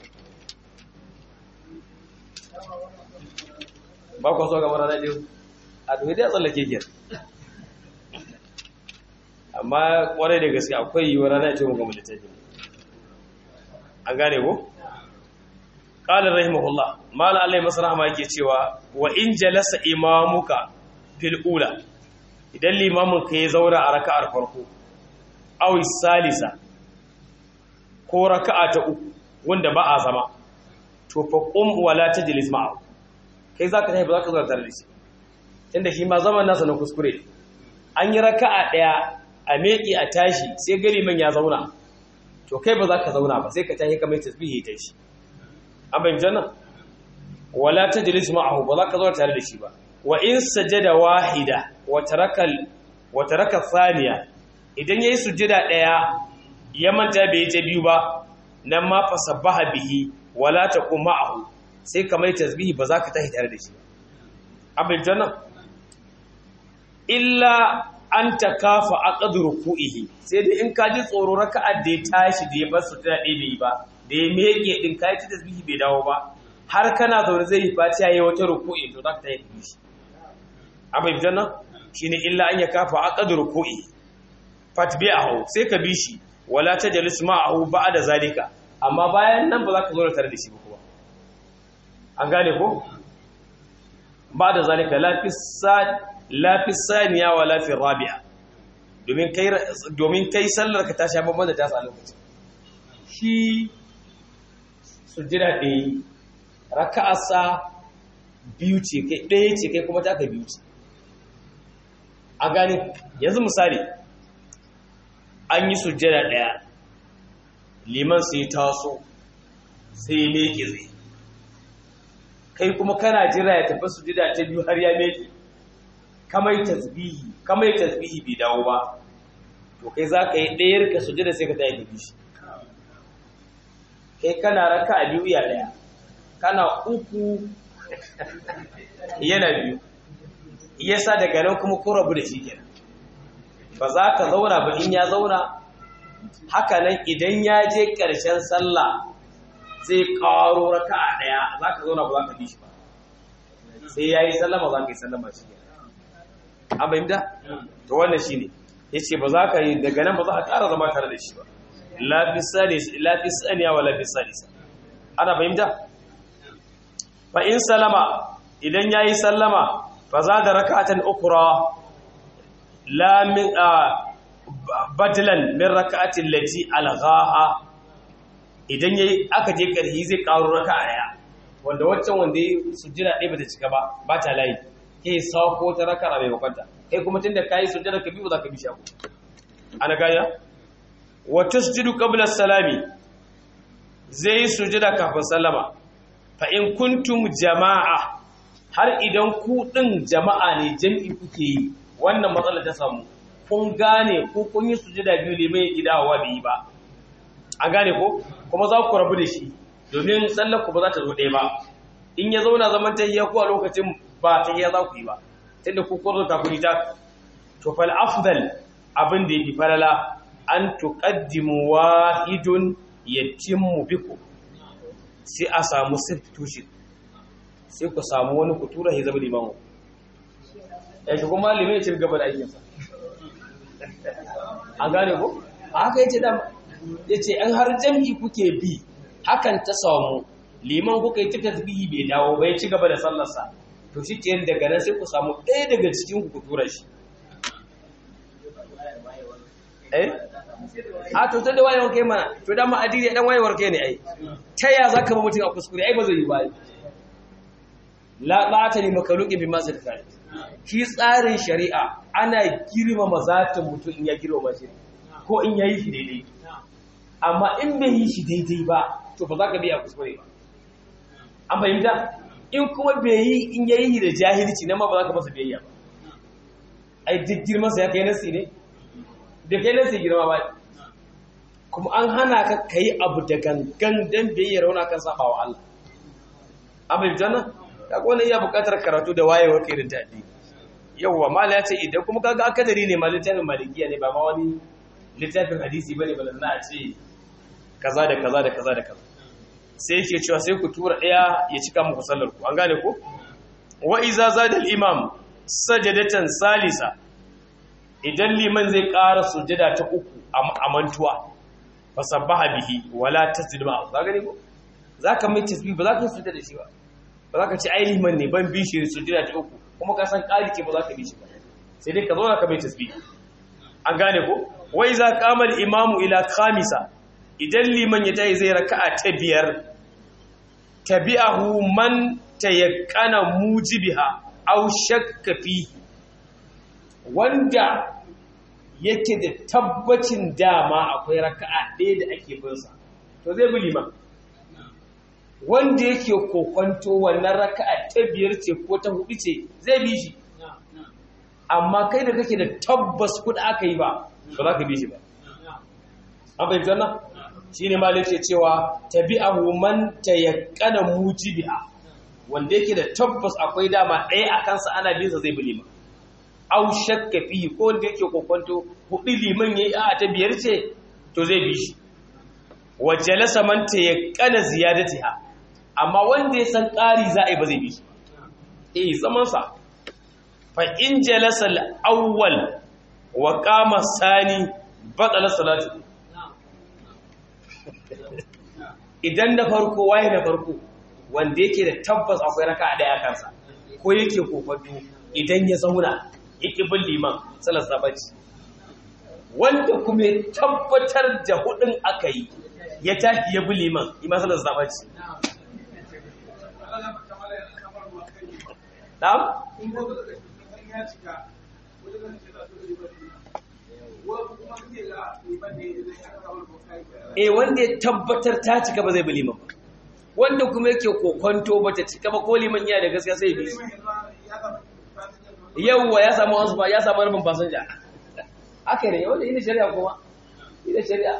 ba ku so gaba rana ɗin a to dai a tsallake ke amma kwarai da gaske akwai yiwuwar rana ita mu gama littafin an gane ko qala rahimahullah mala Allah masa rahama yake cewa wa in jalasa imamuka fil ula idan limamin ka ya zauna a raka'ar farko aw salisa ko raka'a ta uku wanda ba a zama to fa qum wala tajlis ma'a kai zaka tafi ba zaka zo tare da shi tunda shi ma zaman nasa na kuskure an yi raka'a daya a meki a tashi sai gari man ya zauna to kai ba za ka zauna ba sai ka tashi kamar tasbihi ta shi an bayyana jannan wala tajlis ma'ahu ba za ka zauna tare da shi ba wa in sajada wahida wa taraka wa taraka thaniya idan yayi sujada daya ya manta bai ta biyu ba nan ma fa sabbaha bihi wala taqum ma'ahu sai kamar tasbihi ba za ka tashi tare da shi an bayyana jannan illa an ta kafa a ƙadur ruku'ihi sai dai in ka ji tsoro raka'ar da ya tashi da ya bar su tana ɗaya bai ba da ya meke ɗin ka yi ta tasbihi bai dawo ba har kana zaune zai yi fatiya ya wata ruku'i to za ka ta yi shi an bai fitan nan shi ne illa an ya kafa a ƙadur ruku'i fatbi a hau sai ka bi shi wala ta jalis ma a hau ba da zalika amma bayan nan ba za ka zo da tare da shi ba kuma an gane ko ba da zalika lafi saniya wa lafi rabia domin kai sallar ka ta sha babban da ta sa lokaci shi sujjira ɗaya raka'asa biyu ce kai ɗaya ce kai kuma taka biyu ce a gani yanzu misali an yi sujjira ɗaya liman sai taso sai ya meke zai kai kuma kana jira ya tafi sujjira ta biyu har ya meke kamai tasbihi kamai tasbihi bai dawo ba to kai za ka yi ɗayar ka sujjada sai ka tayi bishi kai kana raka a biyu ya ɗaya kana uku yana biyu yasa daga nan kuma ko rabu da shi kenan ba za ka zauna ba in ya zauna haka nan idan ya je ƙarshen sallah zai ƙaro raka a ɗaya za ka zauna ba za ka bi shi ba sai ya yi sallama za ka yi sallama shi kenan an fahimta to wannan shine yace ba za ka yi daga nan ba za a ƙara zama tare da shi ba lafi saniya wa lafi salisa ana fahimta fa in salama idan yayi sallama fa za da rak'atan ukra la min badlan min rak'atin lati alghaha idan yayi aka je karhi zai ƙaro raka'a daya wanda waccan wanda sujjada ɗaya bata cika ba ba ta layi ke sauko ta raka a maimakonta kai kuma tun da ka yi sujjada ka biyu za ka bi shaku ana gaya wata sujudu qabla salami zai yi sujjada kafin sallama fa in kuntum jama'a har idan ku din jama'a ne jam'i kuke yi wannan matsala ta samu kun gane ko kun yi sujjada biyu ne mai gidawa bai yi ba an gane ko kuma za ku rabu da shi domin sallar ku ba za ta zo ɗaya ba in ya zauna zaman tahiyya ko a lokacin ba ta iya za ku yi ba tunda ku kurzo ta kuni ta to fal afdal abin da yafi falala an tuqaddimu wahidun yatimmu bikum sai a samu substitution sai ku samu wani ku tura hizab limamu ya shi kuma limai ya ci gaba da aikinsa an gane ko a haka yace da yace an har jami'i kuke bi hakan ta samu liman kuka yi ta tasbihi bai dawo bai ci gaba da sallarsa to shi ke daga nan sai ku samu ɗaya daga cikin ku tura shi eh a to ta da wayewar kai mana to dan ma adiri dan wayewar kai ne ai ta ya zaka ba mutum a kuskure ai ba zai yi ba la ba ta ni makaluki bi masu kai shi tsarin shari'a ana girmama zatin mutum in ya girmama shi ko in ya yi shi daidai amma in bai yi shi daidai ba to ba za ka biya kuskure ba an fahimta in kuma bai yi in ya yi da jahilci nan ma ba za ka masa biyayya ba ai duk girmansa ya kai nasi ne da kai nasi girma ba kuma an hana ka kai abu da gangan dan biyayyar wani kan saba wa Allah an fahimta nan kaga wannan iya buƙatar karatu da wayewar kai da addini yawwa mala ya ce idan kuma kaga akadari ne ma littafin malikiya ne ba ma wani littafin hadisi bane ba na a ce kaza da kaza da kaza da kaza sai yake cewa sai ku tura daya ya cika muku sallar ku an gane ko wa iza zada al imam sajadatan salisa idan liman zai ƙara sujada ta uku a mantuwa fasabbaha bihi wala tasjud ma za gane ko zaka mai tasbih ba za ka sujada da shi ba ba za ka ce ai liman ne ban bi shi sujada ta uku kuma ka san ƙari ke ba za ka bi shi ba sai dai ka zo ka mai tasbih an gane ko wai za qamal imamu ila khamisa idan liman ya tayi zai raka'a ta biyar tabi'ahu man tayaqqana mujibiha aw shakka fi wanda yake da tabbacin dama akwai raka'a ɗaya da ake bin sa to zai bi liman wanda yake kokonto wannan raka'a ta biyar ce ko ta hudu ce zai bi shi amma kai da kake da tabbas kuɗa aka yi ba ba za ka bi shi ba an bai zanna shi ne malin ce cewa tabi'ahu man tayaqqana mujibiha wanda yake da tabbas akwai dama ɗaya a kansa ana bin sa zai bi liman au shakka fi ko wanda yake kokonto hudu liman yayi a ta biyar ce to zai bi shi wa jalasa man tayaqqana ziyadatiha amma wanda ya san ƙari za a yi ba zai bi shi eh zaman sa fa in jalasa al-awwal wa qama sani batala salatu idan da farko waye na farko wanda yake da tabbas akwai raka'a daya kansa ko yake kofato idan ya zauna yake bin liman salar sabaci wanda kuma ya tabbatar da hudun aka yi ya tashi ya bi liman ima salar sabaci na'am eh wanda ya tabbatar ta cika ba zai bi liman ba wanda kuma yake kokonto ba ta cika ba ko liman yana da gaskiya sai bi yawwa ya samu wasu ba ya samu rabin fasanja aka ne wanda ina shari'a kuma ina shari'a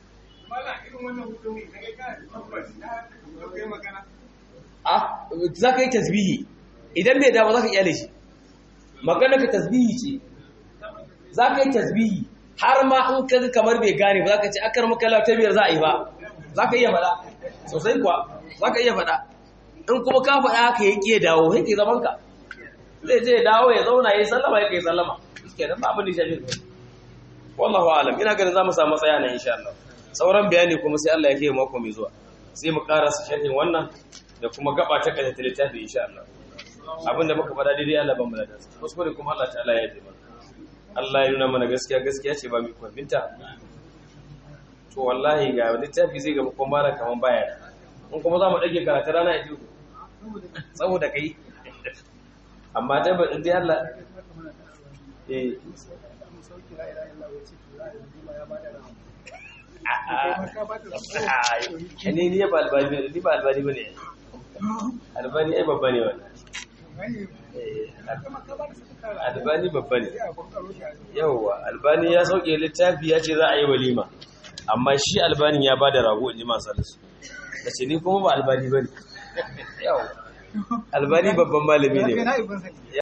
a za ka yi tasbihi idan bai dawo za ka iyale shi magana ka tasbihi ce za ka yi tasbihi har ma in ka kamar bai gane ba za ka ce akar makala ta biyar za a yi ba za ka iya faɗa sosai kuwa za ka iya faɗa in kuma ka faɗa haka ya ƙiye dawo ya ke zaman ka zai je dawo ya zauna ya yi sallama ya kai sallama ke nan abin da shafi wallahu alam ina ganin za mu samu tsaya na insha Allah sauran bayani kuma sai Allah ya kai mako mai zuwa sai mu karasa sharhin wannan da kuma gaba ta kaje ta littafi insha Allah abin da muka faɗa daidai Allah ban mu da kuskure kuma Allah ta'ala ya yi mana Allah ya nuna mana gaskiya gaskiya ce ba mu kwabinta to wallahi ga littafi zai gaba kuma mara kaman baya in kuma za mu ɗage karatu rana ya ji saboda kai amma dai ba dai Allah eh ne ni ba albani ni ba albani bane albani ai babba ne wannan albani babba ne yauwa albani ya sauke littafi ya ce za a yi walima amma shi albani ya ba da rago in ji masu alisu da ce ni kuma ba albani ba ne yauwa albani babban malami ne